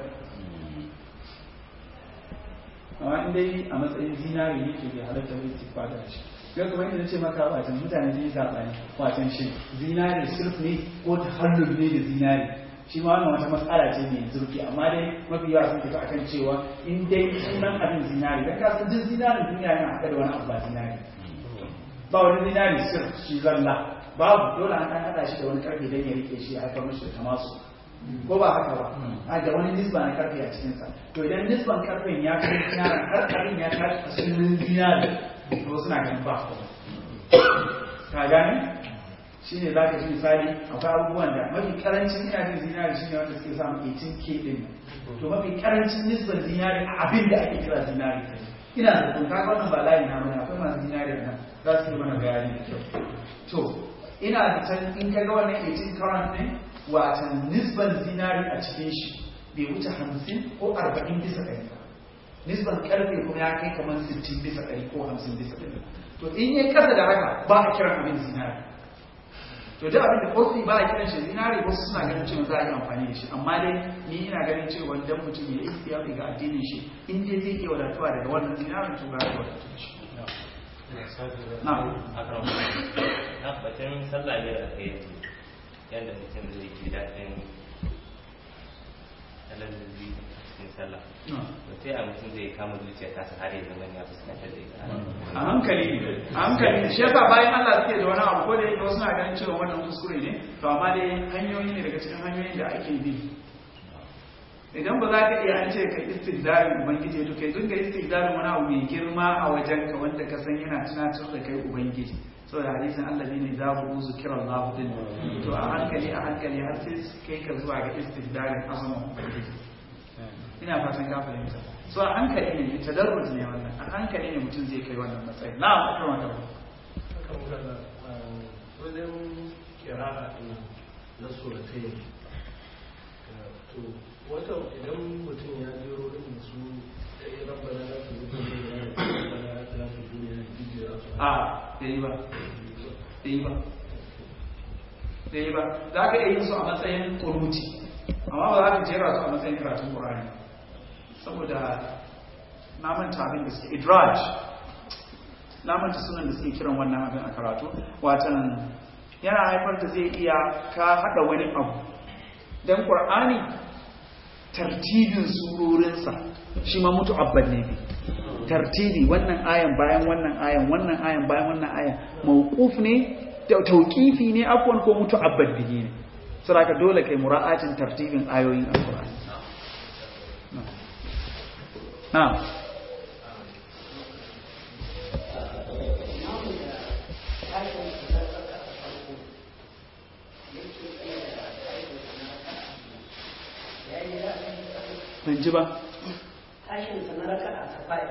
amma in dai a matsayin zinari ne ke bai halatta bai tifa da shi ga kuma inda ce maka watan mutane sun yi saɓani watan shi zinari sirf ne ko ta hallul ne da zinari shi ma wannan wata matsala ce mai zurfi amma dai mafi yawa sun tafi akan cewa in dai sunan abin zinari dan kasan duk zinarin duniya yana haɗa da wani abu ba zinari ba wani zinari sirf shi zalla babu dole an ɗan haɗa shi da wani karfe don ya rike shi a haifar mashi da tamasu ko ba haka ba a da wani nisba na karfe a cikinsa to idan nisban karfen ya kai zinarin har abin ya tashi a sunan zinari to suna ganin ba ka gane shi ne za ka ji misali akwai abubuwan da mafi karancin ina jin zinari shi ne wanda suke samun 18k din to mafi karancin nisban zinari a abin da ake kira zinari ina da kun kaga wannan ba layi na mana akwai masu zinari nan za su yi mana bayani da kyau to ina da can in ka ga wannan 18 current ne watan nisban zinari a cikin shi bai wuce 50 ko 40 bisa ɗari ba nisban karfe kuma ya kai kamar 60 bisa ɗari ko 50 bisa ɗari to in yi kasa da haka ba a kiran abin zinari to duk abin da kofi ba a kiran shi zinari wasu suna ganin cewa za a yi amfani da shi amma dai ni ina ganin cewa dan mutum ya yi istiyafi ga addinin shi in dai zai iya wadatuwa daga wannan zinarin to ga ya wadatu da shi na na batun sallah ne da kai yadda mutum zai ji daɗin alalzi a cikin sallah to sai a mutum zai kama zuciya ta su har ya zama ya fuskantar da ita a hankali a hankali shi yasa bayan Allah suke da wani abu ko da yake wasu na ganin cewa wannan kuskure ne to amma dai hanyoyi ne daga cikin hanyoyin da ake bi idan ba za ka iya an ce ka istihdarin ubangiji to kai dinga istihdarin wani abu mai girma a wajen ka wanda ka san yana tunatar da kai ubangiji saboda hadisin Allah ne za ku uzu kira Allah din to a hankali a hankali har sai kai ka zuwa ga istihdarin azumin ubangiji ina fatan ka fahimta so a hankali ne tadarruj ne wannan a hankali ne mutum zai kai wannan matsayi na akwai wannan wajen kira na suratai to wata idan mutum ya jero irin su ɗaya rabbana za su zuba ne ya rabbana za su duniya da jijiyar su a ɗaya ba ɗaya ba ɗaya ba za ka iya yin su a matsayin kuruti amma ba za ka jera su a matsayin karatun ƙur'ani saboda na manta abin da suke idraj na manta sunan da suke kiran wannan abin a karatu watan yana haifar da zai iya ka haɗa wani abu don ƙur'ani tartibin surorinsa shi ma mutu abban ne bi tartibi wannan ayan bayan wannan ayan wannan ayan bayan wannan ayan mawquf ne tauqifi ne afwan ko mutu abban bihi ne saboda dole kai mura'atin tartibin ayoyin alqur'ani na'am ban ji ba tashin sa na raka a safari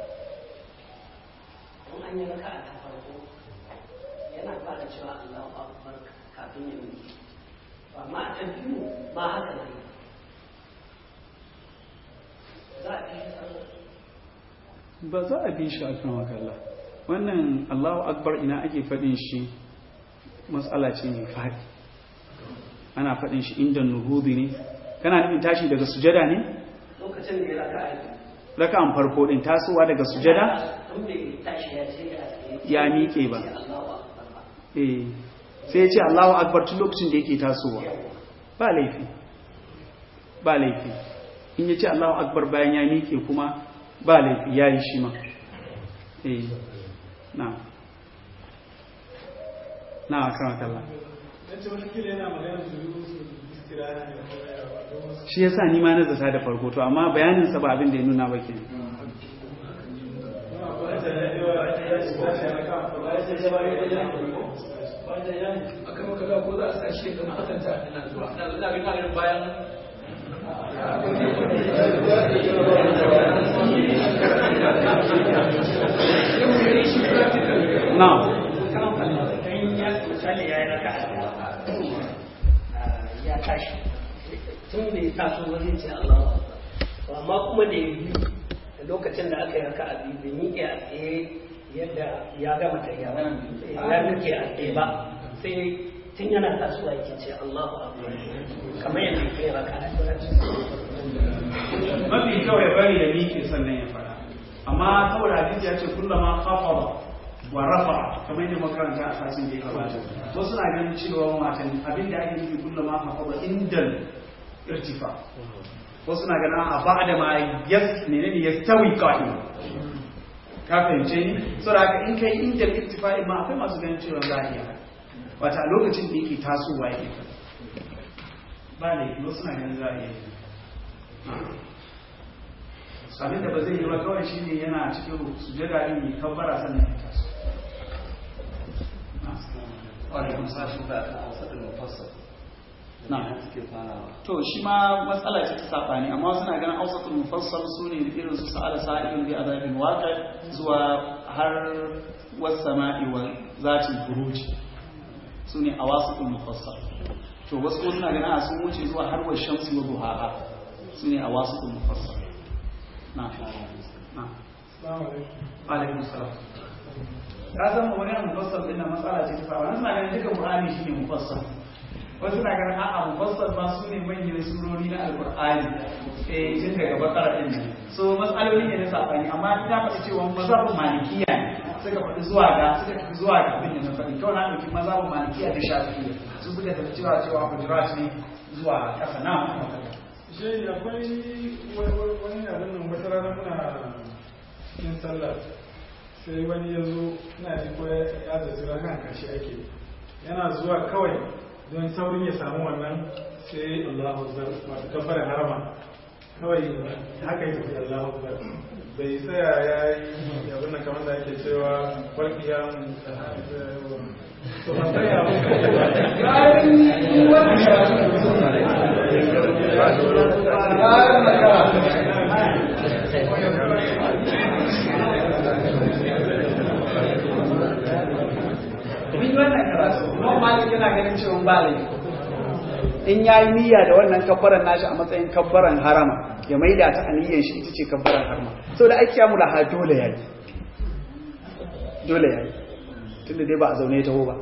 don an yi raka a ta farko yana fara cewa Allahu akbar kafin ya miƙe amma a ta biyu ba haka ne za a fi sallah ba za a bi shi a kan wakalla wannan Allahu akbar ina ake faɗin shi matsala ce mai faɗi ana faɗin shi inda nuhudi ne kana nufin tashi daga sujada ne lokacin da ya raka a raka'an farko din tasowa daga sujada in bai tashi ya ce ya tsaye Ya miƙe ba. sai Allahu akbar ba eh sai ya ce Allahu akbar tun lokacin da yake tasowa ba laifi ba laifi in ya ce Allahu akbar bayan ya miƙe kuma ba laifi ya yi shi ma eh na na kan kalla ce wani kila yana magana su yi su istiraha ne ko ya ba don wasu shi yasa ni ma na zata da farko to amma bayanin sa ba abin da ya nuna ba ke aka maka da ko za a sashi da makatanta ina zuwa ina ga ina ganin bayan na misali ya yi raka ya tashi tun da ya taso wani ce Allahu akbar To amma kuma da ya biyu da lokacin da aka yi raka a biyu bai miƙe a tsaye yadda ya gama ta ya ya miƙe a tsaye ba sai tun yana tasowa yake ce Allahu akbar kamar yadda ya yi raka a mafi kawai bari ya miƙe sannan ya fara amma saboda hadisi ya ce kullama khafara wa rafa kamar yadda makaranta a sasin da ya gabata wasu na ganin cewa matan abin da ake nufi kullama khafara indal irtifa wasu na ganin a ba'da ma yas menene yastawi qa'im ka fahimce ni saboda haka in kai indal irtifa ma akwai masu ganin cewa za a iya wata a lokacin da yake tasowa yake ba laifi wasu na ganin za a iya abin da ba zai yi ba kawai shi ne yana cikin sujada din mai kabbara sannan ya taso Walaikun sashi da aka hausa da mufassar. Na. suke farawa. to shi ma matsala ce ta sabani amma suna ganin ausatul mufassal su ne irin su sa'ala sa'ilun bi azabin waqi zuwa har was sama'i wa zatil buruj su ne awasatul mufassal to wasu kuma suna ganin a sun wuce zuwa har wa shamsi wa duhaha su ne awasatul mufassal na na Assalamu alaikum. alaikum salam ka san mu magana mufassal din nan matsala ce ta sabani suna ganin duka qur'ani shine mufassal wasu na ganin a'a mufassal ba su ne manyan surori na alqur'ani eh tun daga bakara din nan so matsaloli ne na sabani amma ta faɗi cewa mazhabin malikiya ne suka faɗi zuwa ga suka tafi zuwa ga abin da na faɗi kawai na ɗauki mazhabin malikiya da shafi'iyya su suka tafi cewa cewa hujurat ne zuwa ƙasa na shi akwai wani abin nan wata rana muna yin sallah sai wani ya zo ina ji ko ya zaci ranar kashi ake yana zuwa kawai don saurin ya samu wannan sai Allahu Akbar wato kabbarin harama kawai haka yi tafi Allahu Akbar bai tsaya ya yi abin nan kamar da ake cewa farkiya to ban tsaya mun yi wannan karatu kuma malik yana ganin cewa ba laifi in ya yi niyya da wannan kabbaran nashi a matsayin kabbaran harama ya maida ta aniyyar shi ita ce kabbaran harama sau da aiki mu da ha dole ya yi dole ya yi tun da dai ba a zaune ya taho ba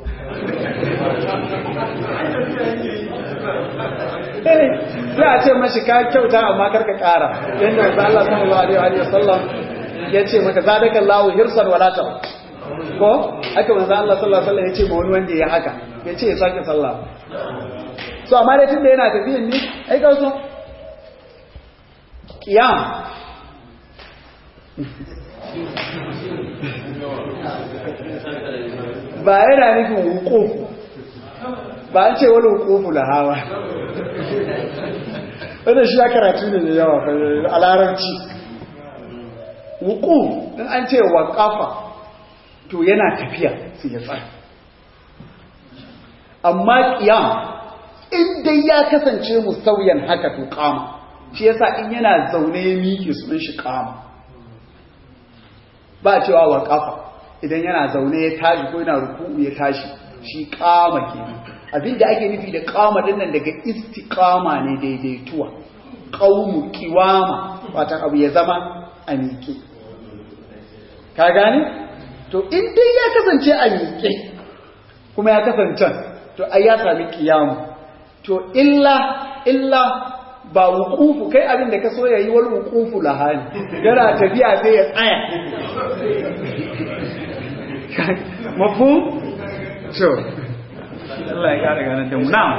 Eh, sai a ce mashi ka kyauta amma karka kara yadda wasu Allah sallallahu alaihi wa sallam ya ce maka zadakan lawo hirsan wala ta ko haka manzo Allah sallallahu alaihi wasallam ya ce ma wani wanda ya haka ya ce ya sake sallah so amma dai tunda yana tafiyan ne ai ka so qiyam ba yana nufin wuquf ba an ce wani wuqufu la hawa wannan shi ya karatu ne da yawa a larabci wuquf in an ce waqafa to yana tafiya sai ya tsaya amma qiyam in dai ya kasance mustawiyan haka to qama shi yasa in yana zaune ya miƙe sunan shi qama ba cewa wa kafa idan yana zaune ya tashi ko yana ruku'u ya tashi shi qama kenan abinda ake nufi da qama din nan daga istiqama ne daidaituwa qaumu qiwama wata abu ya zama a miƙe ka gane to in dai ya kasance a miƙe kuma ya kasance to ai ya sami kiyamu to illa illa ba wukufu kai abin da ka so ya yi wani wukufu lahani yana tafiya sai ya tsaya mafu? so Allah ya kara ganin da mu na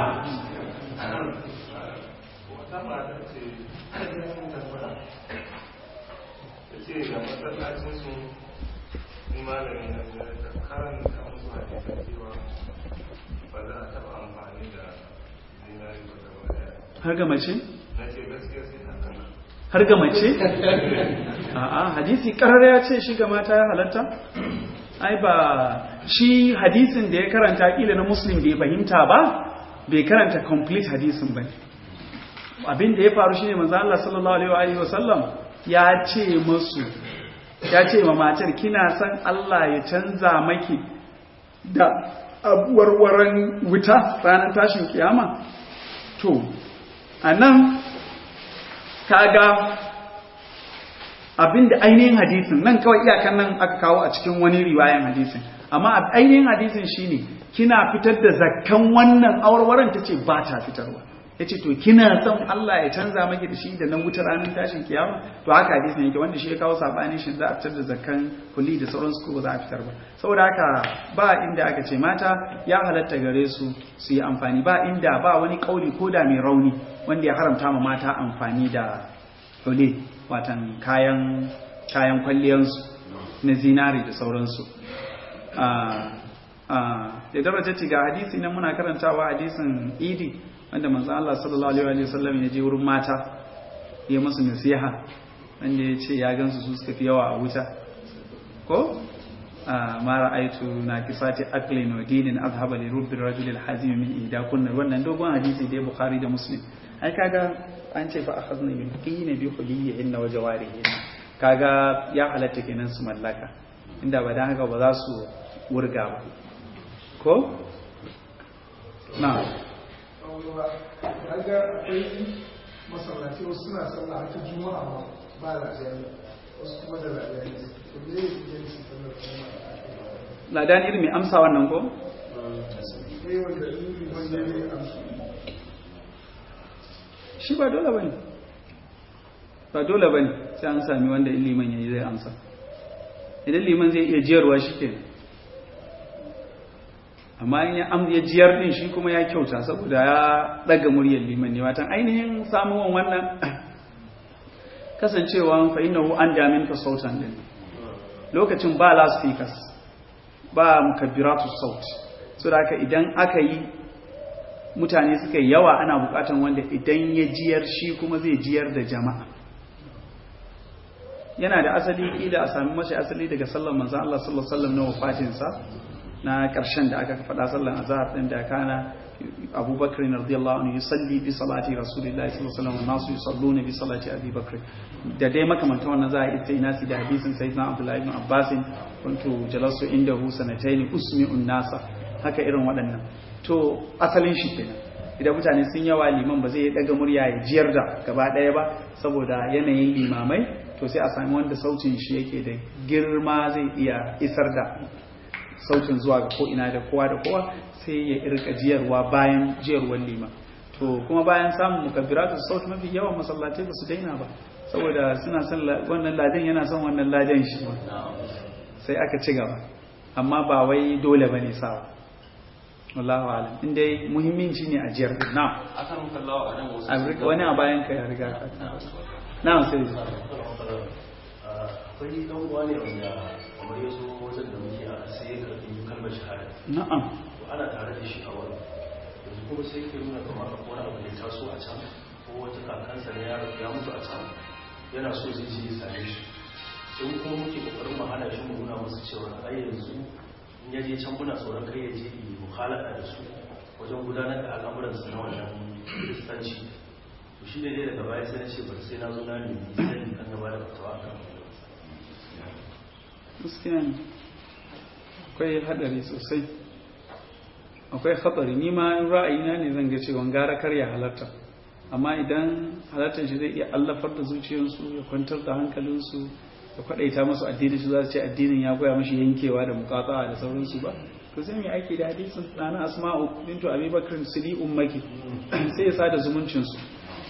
wata mata ce ainihin tambaya ta ce ga masallacin su ni malami na biyar da karanta musu hadisan cewa ba za a taɓa amfani da zinari ba gaba daya har ga mace? na ce gaskiya sai na kana har ga mace? a'a hadisi karar ya ce shi ga mata ya halatta? ai ba shi hadisin da ya karanta kila na muslim bai fahimta ba bai karanta complete hadisin ba abin da ya faru shine manzo Allah sallallahu alaihi wa sallam ya ce musu ya ce ma matar kina san Allah ya canza maki da abuwarwaran wuta ranar tashin kiyama to anan kaga abinda ainihin hadisin nan kawai iyakan nan aka kawo a cikin wani riwayan hadisin amma ainihin hadisin shine kina fitar da zakkan wannan awarwaran tace ba ta fitarwa yace to kina son Allah ya canza maki da shi da nan wutar ranar tashin kiyama to haka hadisin yake wanda shi ya kawo sabani shi za a fitar da zakkan kulli da sauransu ko ba za a fitar ba saboda haka ba inda aka ce mata ya halatta gare su su yi amfani ba inda ba wani kauli ko da mai rauni wanda ya haramta ma mata amfani da dole watan kayan kayan kwalliyansu na zinari da sauransu da daraja ci ga hadisi nan muna karantawa hadisin idi wanda manzan Allah sallallahu alaihi wasallam ya je wurin mata ya musu nasiha wanda ya ce ya gansu su suka fi yawa a wuta ko ma ra'aitu na kisati aklin wa dinin azhaba li rubbi rajul al hazim min ida kunna wannan dogon hadisi da bukhari da muslim ai kaga an ce fa akhadna min qina bi khuliyyi inna wa jawarihi kaga ya halatta kenan su mallaka inda ba dan haka ba za su wurga ba ko na kaga akwai masallaci wasu suna sallah ta juma'a ba ba lajiyar wasu kuma da lajiyar to me ne yin su sallar juma'a ladan irin mai amsa wannan ko eh wanda in wanda ne amsa shi ba dole bane ba dole bane sai an sami wanda in liman yayi zai amsa idan liman zai iya jiyarwa shi ke amma in ya am ya jiyar din shi kuma ya kyauta saboda ya daga muryar liman ne watan ainihin samuwan wannan kasancewa fa innahu an damin ka sautan din lokacin ba loudspeakers ba mukabbiratu saut so da haka idan aka yi mutane suka yi yawa ana bukatan wanda idan ya jiyar shi kuma zai jiyar da jama'a yana da asali kila a sami mashi asali daga sallan manzan Allah sallallahu alaihi wasallam na wafatinsa na ƙarshen da aka faɗa sallan azhar din da kana Abu Bakr radiyallahu anhu yusalli bi salati Rasulillahi sallallahu alaihi wasallam nasu yusalluna bi salati Abi Bakr da dai makamantan wannan za a yi sai nasi da hadisin sayyidina Abdullah ibn Abbas kuntu jalasu indahu sanatayn usmi'un nasa haka irin waɗannan to asalin shi kenan idan mutane sun yawa liman ba zai daga murya ya jiyar da gaba ɗaya ba saboda yanayin limamai to sai a sami wanda sautin shi yake da girma zai iya isar da sautin zuwa ga ko'ina da kowa da kowa sai ya irka jiyarwa bayan jiyarwar liman to kuma bayan samun mukabbiratu sauti mafi yawan masallatai ba su daina ba saboda suna son wannan ladan yana son wannan ladan shi sai aka ci gaba amma ba wai dole bane sawa wallahu alam in dai muhimmanci ne a jiyar na akan kallawa a nan wasu wani a bayan ka ya riga ka na sai akwai dan uwa ne wanda kamar ya zo wajen da muke a sai ya karɓi kalmar shahada na'am to ana tare da shi a wani yanzu kuma sai ke nuna kamar akwai wani abu da ya taso a can ko wata kakansa ne ya ya mutu a can yana so zai je ya same shi sai kuma muke kokarin mu hana shi mu nuna masa cewa ai yanzu in ya je can muna tsoron kai ya je yi mukhalaka da su wajen gudanar da al'amuransu na wannan kiristanci to shi ne dai daga baya sai na ce bari sai na zo na nemi sani kan gaba da fatawa kan gaskiya ne akwai hadari sosai akwai hatsari ni ma ra'ayina ne zan ga cewa gara kar ya halarta amma idan halartar shi zai iya allafar da zuciyarsu ya kwantar da hankalinsu ya kwadaita masu addini su za su ce addinin ya goya mashi yankewa da mukatawa da sauransu ba to sai mai aiki da hadisin ɗana asma'u bintu abi bakr sili ummaki sai ya sada zumuncin su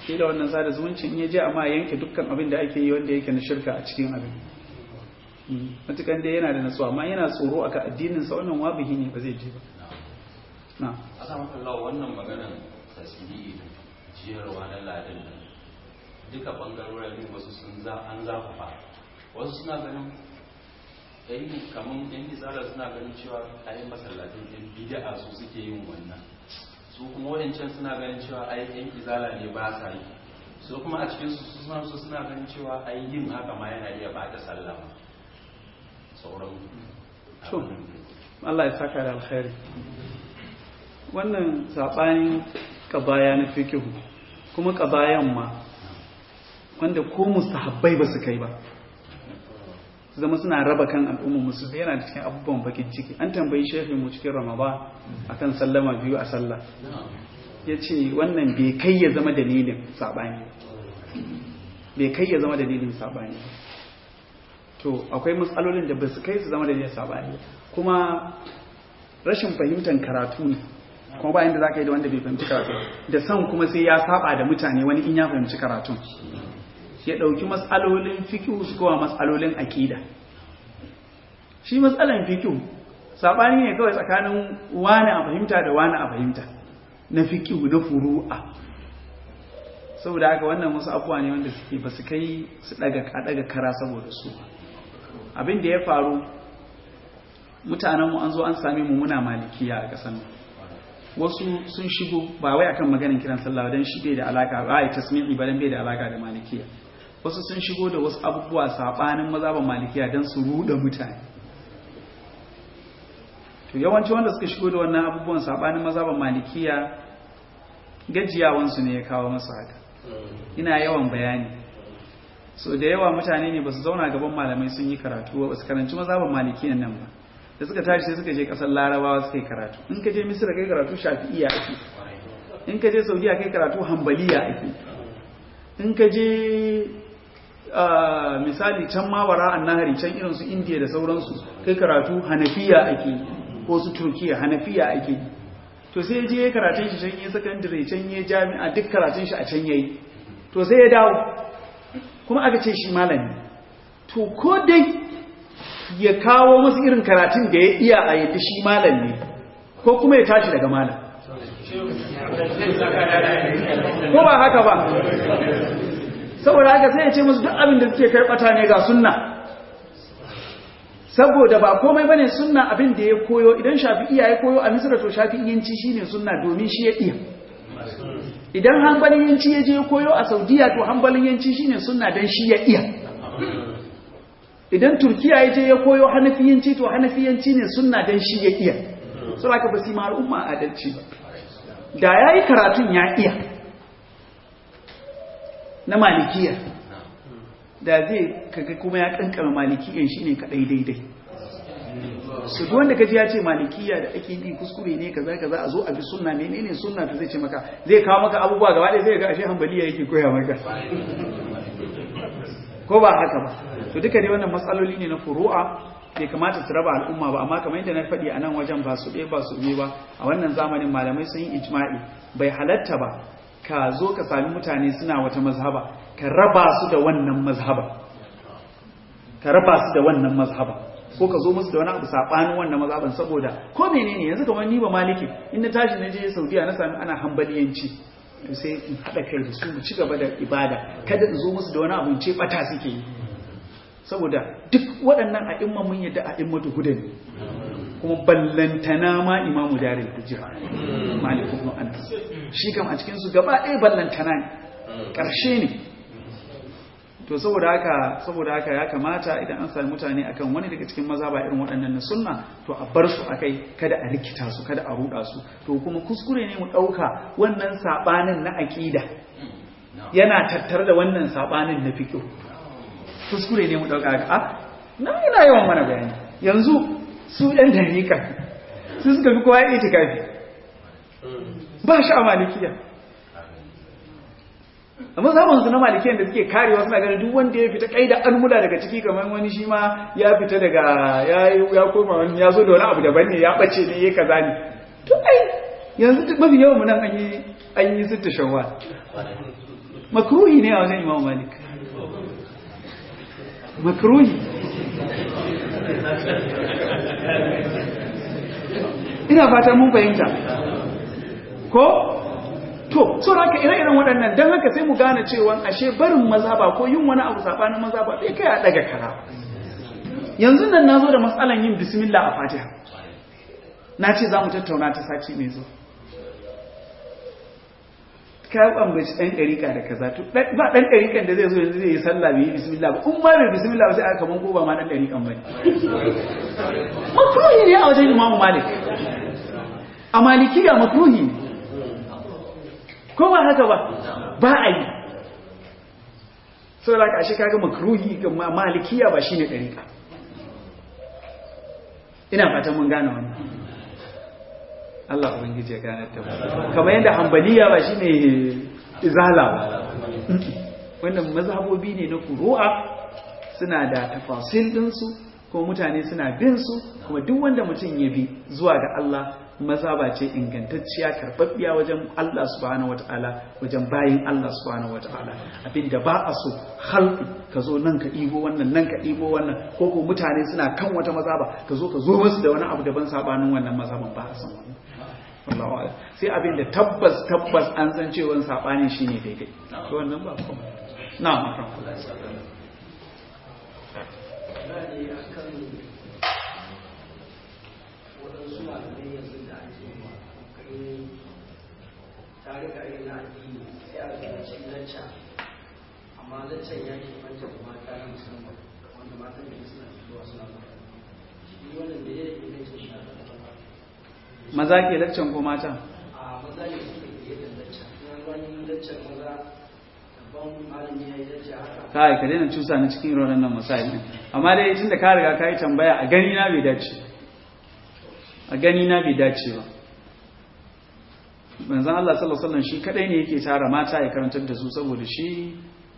ke da wannan sada zumunci in ya je amma yanke dukkan abin da ake yi wanda yake na shirka a cikin abin matukan dai yana da natsuwa amma yana tsoro aka addinin sa wannan wabihi ne ba zai je ba na a samun kallawa wannan maganar tasiri jiyarwa na ladin nan duka bangarorin wasu sun za an zafafa wasu suna ganin yan kamar yan izala suna ganin cewa ayi masallatin yan bid'a su suke yin wannan su kuma wadancan suna ganin cewa ai yan izala ne ba sa yi su kuma a cikin su suna su suna ganin cewa ai yin haka ma yana iya bada sallah sauran to Allah ya saka da alkhairi wannan sabanin kabaya na fikihu kuma kabayan ma wanda ko mustahabbai ba su kai ba su zama suna raba kan al'ummar musulmi yana da cikin abubuwan bakin ciki an tambayi shehin mu cikin ramadan akan sallama biyu a sallah ya ce wannan bai kai ya zama dalilin saɓani bai kai ya zama dalilin saɓani to akwai matsalolin da ba su kai su zama dalilin saɓani kuma rashin fahimtar karatu ne kuma bayan da za ka yi da wanda bai fahimci karatu da san kuma sai ya saba da mutane wani in ya fahimci karatun ya ɗauki matsalolin fikihu su kowa matsalolin aƙida shi matsalan fikihu saɓani ne kawai tsakanin wani a fahimta da wani a fahimta na fikihu na furu'a saboda haka wannan wasu abuwa ne wanda suke ba su kai su ɗaga kara saboda su abin da ya faru mutanenmu an zo an sami mu muna malikiya a ƙasar wasu sun shigo ba wai akan maganin kiran sallah don shi bai da alaka ba ai tasmi'i ba dan bai da alaka da malikiya wasu sun shigo da wasu abubuwa sabanin mazhaban malikiya dan su ruda mutane to yawanci wanda suka shigo da wannan abubuwan sabanin mazhaban malikiya gajiyawan su ne ya kawo masa haka ina yawan bayani so da yawa mutane ne ba su zauna gaban malamai sun yi karatu ba su karanci mazhaban malikiyan nan ba da suka tashi sai suka je kasar larabawa suka yi karatu in ka je misira kai karatu shafi'iya ake in ka je saudiya kai karatu hambaliya ake in ka je misali can mawara an nahari can irin su indiya da sauransu kai karatu hanafiya ake ko su turkiya hanafiya ake to sai je ya karatun shi can yi sakandare can yi jami'a duk karatun shi a can yayi to sai ya dawo kuma aka ce shi malami to ko dai ya kawo musu irin karatun da ya iya a yadda shi malam ne ko kuma ya tashi daga malam ko ba haka ba saboda haka sai ya ce musu duk abin da suke karbata ne ga sunna saboda ba komai bane sunna abin da ya koyo idan shafi'iya ya koyo a misra to shafi'iyanci shine sunna domin shi ya iya idan hanbaliyanci ya je koyo a saudiya to hanbaliyanci shine sunna dan shi ya iya idan turkiya ya je ya koyo hanafiyanci to hanafiyanci ne sunna dan shi ya iya saboda ka basi ma al'umma adalci ba da yayi karatun ya iya na malikiya da zai kaga kuma ya kankama malikiyan shine kadai daidai su duk wanda kaji ya ce malikiya da ake bi kuskure ne kaza kaza a zo a bi sunna menene sunna to zai ce maka zai kawo maka abubuwa gaba ɗaya zai ga ashe hanbaliya yake koya maka ko ba haka ba to duka ne wannan matsaloli ne na furu'a bai kamata su raba al'umma ba amma kamar yadda na faɗi a nan wajen ba su ɗaya ba su biyu ba a wannan zamanin malamai sun yi ijma'i bai halatta ba ka zo ka sami mutane suna wata mazhaba ka raba su da wannan mazhaba ka raba su da wannan mazhaba ko ka zo musu da wani abu sabanin wannan mazhaban saboda ko menene yanzu kamar ni ba maliki in na tashi na je Saudiya na sami ana hambaliyanci to sai in haɗa kai da su mu ci gaba da ibada kada in zo musu da wani abu ce bata suke yi saboda duk waɗannan a'imman mun yadda a'immatu huda ne kuma ballantana ma imamu darin hujja malik ibn anas shi kam a cikin su gaba ɗaya ballantana ne ƙarshe ne to saboda haka saboda haka ya kamata idan an sami mutane akan wani daga cikin maza ba irin waɗannan na sunna to a bar su akai kada a rikita su kada a ruɗa su to kuma kuskure ne mu ɗauka wannan saɓanin na aƙida yana tattare da wannan saɓanin na fiƙo kuskure ne mu ɗauka haka a na ina yawan mana bayani yanzu su ɗan dariƙa su suka fi kowa ya itikafi ba shi a malikiya amma zaman su na malikiyan da suke karewa suna ganin duk wanda ya fita kai da almula daga ciki kamar wani shi ma ya fita daga ya koma wani ya zo da wani abu daban ne ya bace ne ya kaza ne to ai yanzu duk mafi yawan mu nan an yi an yi sitta shawwal makruhi ne a wajen imam malik makruhi ina fata mun fahimta ko to so haka ire-iren waɗannan don haka sai mu gane cewa ashe barin mazhaba ko yin wani abu sabanin mazhaba bai kai a daga kara yanzu nan nazo da matsalan yin bismillah a fatiha na ce za mu tattauna ta sati mai zuwa ka ambaci ɗan ɗarika da kaza to ba ɗan ɗarikan da zai zo yanzu zai yi sallah bai yi bismillah ba in ma bai bismillah ba sai aka kaman ko ba ma ɗan ɗarikan ba ne makruhi ne a wajen imamu malik a malikiya makruhi ne ko ba haka ba ba a yi sau da kashe kaga makruhi ga malikiya ba shine ɗarika ina fatan mun gane wannan Allah ubangiji ya gane ta kamar yadda hambaliya ba shine izala ba wannan mazhabobi ne na furu'a suna da tafasil ɗinsu kuma mutane suna bin su kuma duk wanda mutum ya bi zuwa ga Allah mazhaba ce ingantacciya karɓaɓɓiya wajen Allah subhanahu wata'ala wajen bayin Allah subhanahu wata'ala abinda ba a so halki ka zo nan ka ɗigo wannan nan ka ɗigo wannan ko ko mutane suna kan wata mazhaba ka zo ka zo musu da wani abu daban sabanin wannan mazhaban ba a san wannan wallahu a'lam sai abinda tabbas tabbas an san cewa sabanin shine daidai to wannan ba kuma na'am waɗansu malamai yanzu da ake yi kai tarika na addini sai a zance lacca amma laccan ya ke manta da mata na musamman wanda matan da suna zuwa suna mata shi wannan da ya yi laccan shi a maza ke laccan ko mata a maza ne suke fiye da lacca na wani laccan maza daban malami ya yi lacca haka kai ka daina cusa ni cikin irin wannan masail din amma dai tunda ka riga ka yi tambaya a gani na bai dace a gani na bai dace ba manzon Allah sallallahu alaihi wasallam shi kadai ne yake tara mata ya karantar da su saboda shi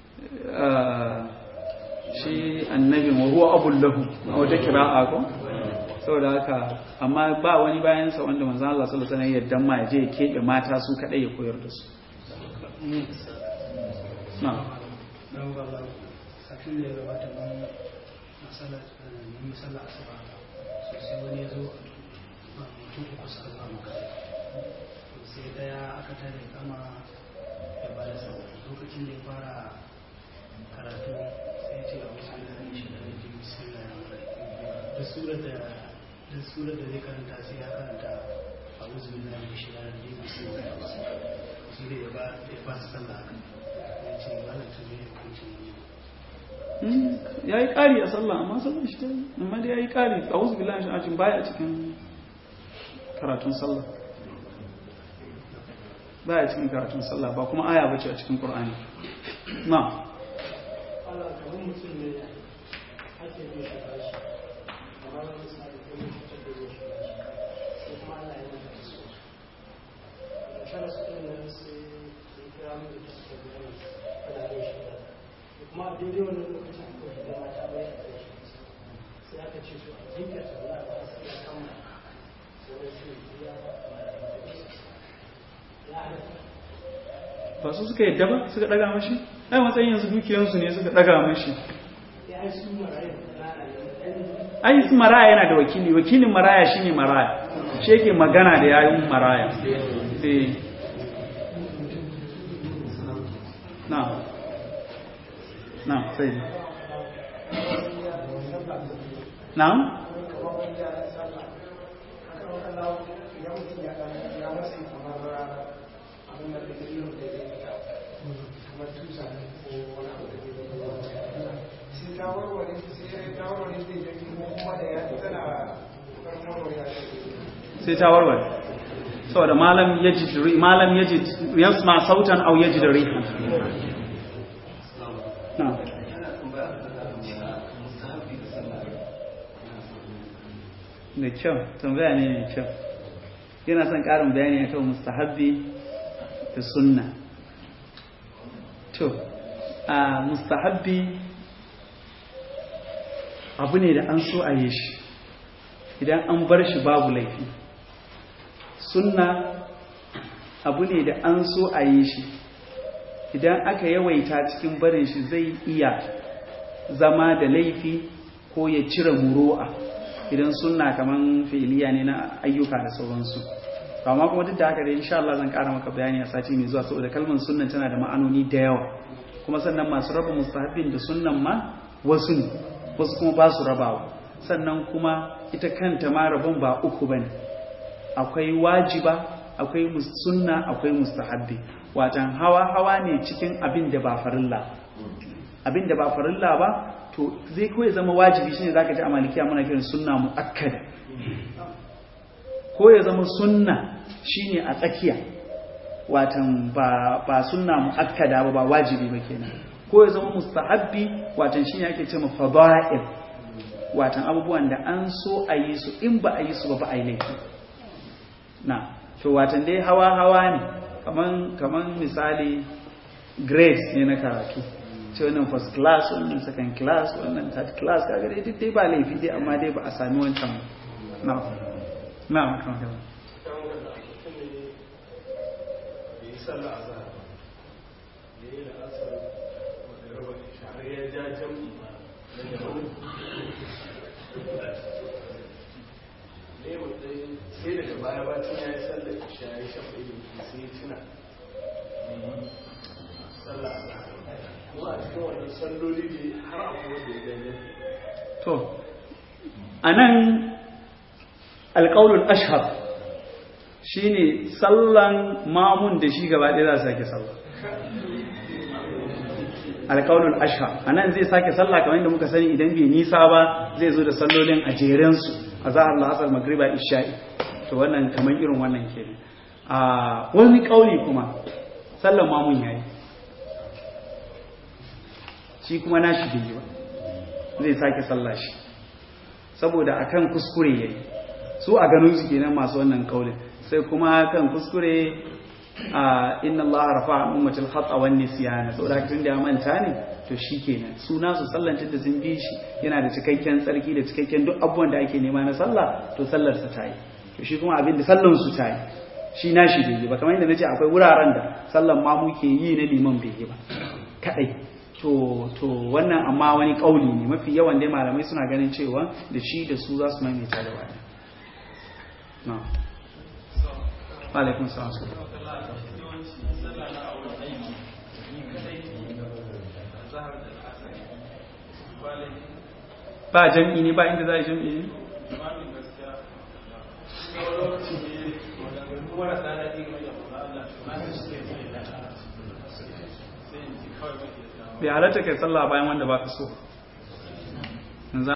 shi annabi wa huwa abul lahu a wata kira'a ko saboda haka amma ba wani bayan sa wanda manzon Allah sallallahu alaihi wasallam ya ma ya je ya kebe mata su kadai ya koyar da su na'am don ba ba satin da ya gabata ban masala ne masala asuba sosai wani ya zo ba mutum uku suka zama makare sai daya aka tare kama ya ba da sau lokacin da ya fara karatu sai ce a wasu da zai shi da rage bismillah ya mura da surar da da surar da zai karanta sai ya karanta a wasu da zai shi da rage bismillah ya mura shi da ya ba ya ba su sallah haka ya ce malam ta zai hukuncin ya yi ƙari a sallah amma sallah shi ta yi amma da ya yi ƙari a wasu bilan shi ajin baya cikin karatun sallah baya cikin karatun sallah ba kuma aya bace a cikin qur'ani na Allah kamar mutum ne ake bin shi bashi amma wani sa da kuma cutar da zai shi bashi sai kuma Allah ya mata su da shara su ɗin nan sai ya kira mu da su da gani kada zai shi ba da kuma a daidai wannan lokacin ko shi da mata bai a kai shi sai aka ce su a jinkirta wani abu a sai ya kama sai da su ya ya halatta ba su suka yadda ba suka daga mashi ai matsayin yanzu dukiyansu ne suka daga mashi ya yi su marayu da ɗan ai su maraya yana da wakili wakilin maraya shine maraya shi yake magana da yayin maraya eh na na sai na sai ta warware saboda malam yajid ri malam yajid yasma sautan aw yajid riha na da kyau tambaya ne mai kyau yana son ƙarin bayani akan mustahabbi da sunna to a mustahabbi abu ne da an so a yi shi idan an bar shi babu laifi sunna abu ne da an so a yi shi idan aka yawaita cikin barin shi zai iya zama da laifi ko ya cire muru'a idan sunna kaman fi'iliya ne na ayyuka da sauransu amma kuma duk da haka dai insha Allah zan ƙara maka bayani a sati mai zuwa saboda kalmar sunnan tana da ma'anoni da yawa kuma sannan masu raba mustahabbin da sunnan ma wasu ne wasu kuma ba su rabawa sannan kuma ita kanta ma rabon ba uku bane akwai wajiba akwai sunna akwai mustahabbi watan hawa hawa ne cikin abin da ba farilla abin da ba farilla ba to zai kawai zama wajibi shine zaka ji a malikiya muna kiran sunna muakkada ko ya zama sunna shine a tsakiya watan ba ba sunna muakkada ba ba wajibi ba kenan ko ya zama mustahabbi watan shine ake cewa fada'il watan abubuwan da an so a yi su in ba a yi su ba ba a yi laifi na to watan dai hawa hawa ne kaman kaman misali grades ne na karatu ce wannan first class wannan second class wannan third class kaga dai duk dai ba laifi dai amma dai ba a sami wancan na na kan kan sai daga baya bacin ya yi sallar isha ya shafa ilimi sai ya tuna sallah kuma a cikin wannan salloli ne har akwai wanda ya gani to a nan alƙaunin ashar shi ne sallan mamun da shi gaba ɗaya za su sake sallah alƙaunin ashar a nan zai sake sallah kamar yadda muka sani idan bai nisa ba zai zo da sallolin a jerensu a zahar la'asar magriba isha'i to wannan kamar irin wannan ke a wani ƙauli kuma sallan mamun yayi shi kuma nashi bai yi ba zai sake sallah shi saboda akan kuskure yayi su a ganin su kenan masu wannan kaulin sai kuma kan kuskure a inna Allah rafa an ummatil khata wan nisyana saboda tun da ya manta ne to shikenan su nasu sallantar da sun bi shi yana da cikakken tsarki da cikakken duk abubuwan da ake nema na sallah to sallar sa tayi to shi kuma abin da sallan su tayi shi nashi bai yi ba kamar yadda nace akwai wuraren da sallan ma muke yi na liman bai yi ba kadai to to wannan amma wani kauli ne mafi yawan dai malamai suna ganin cewa da shi da su za su maimaita da wani na alaikun salam ba jam'i ne ba inda za a yi jam'i ne bai halatta kai sallah bayan wanda ba ka so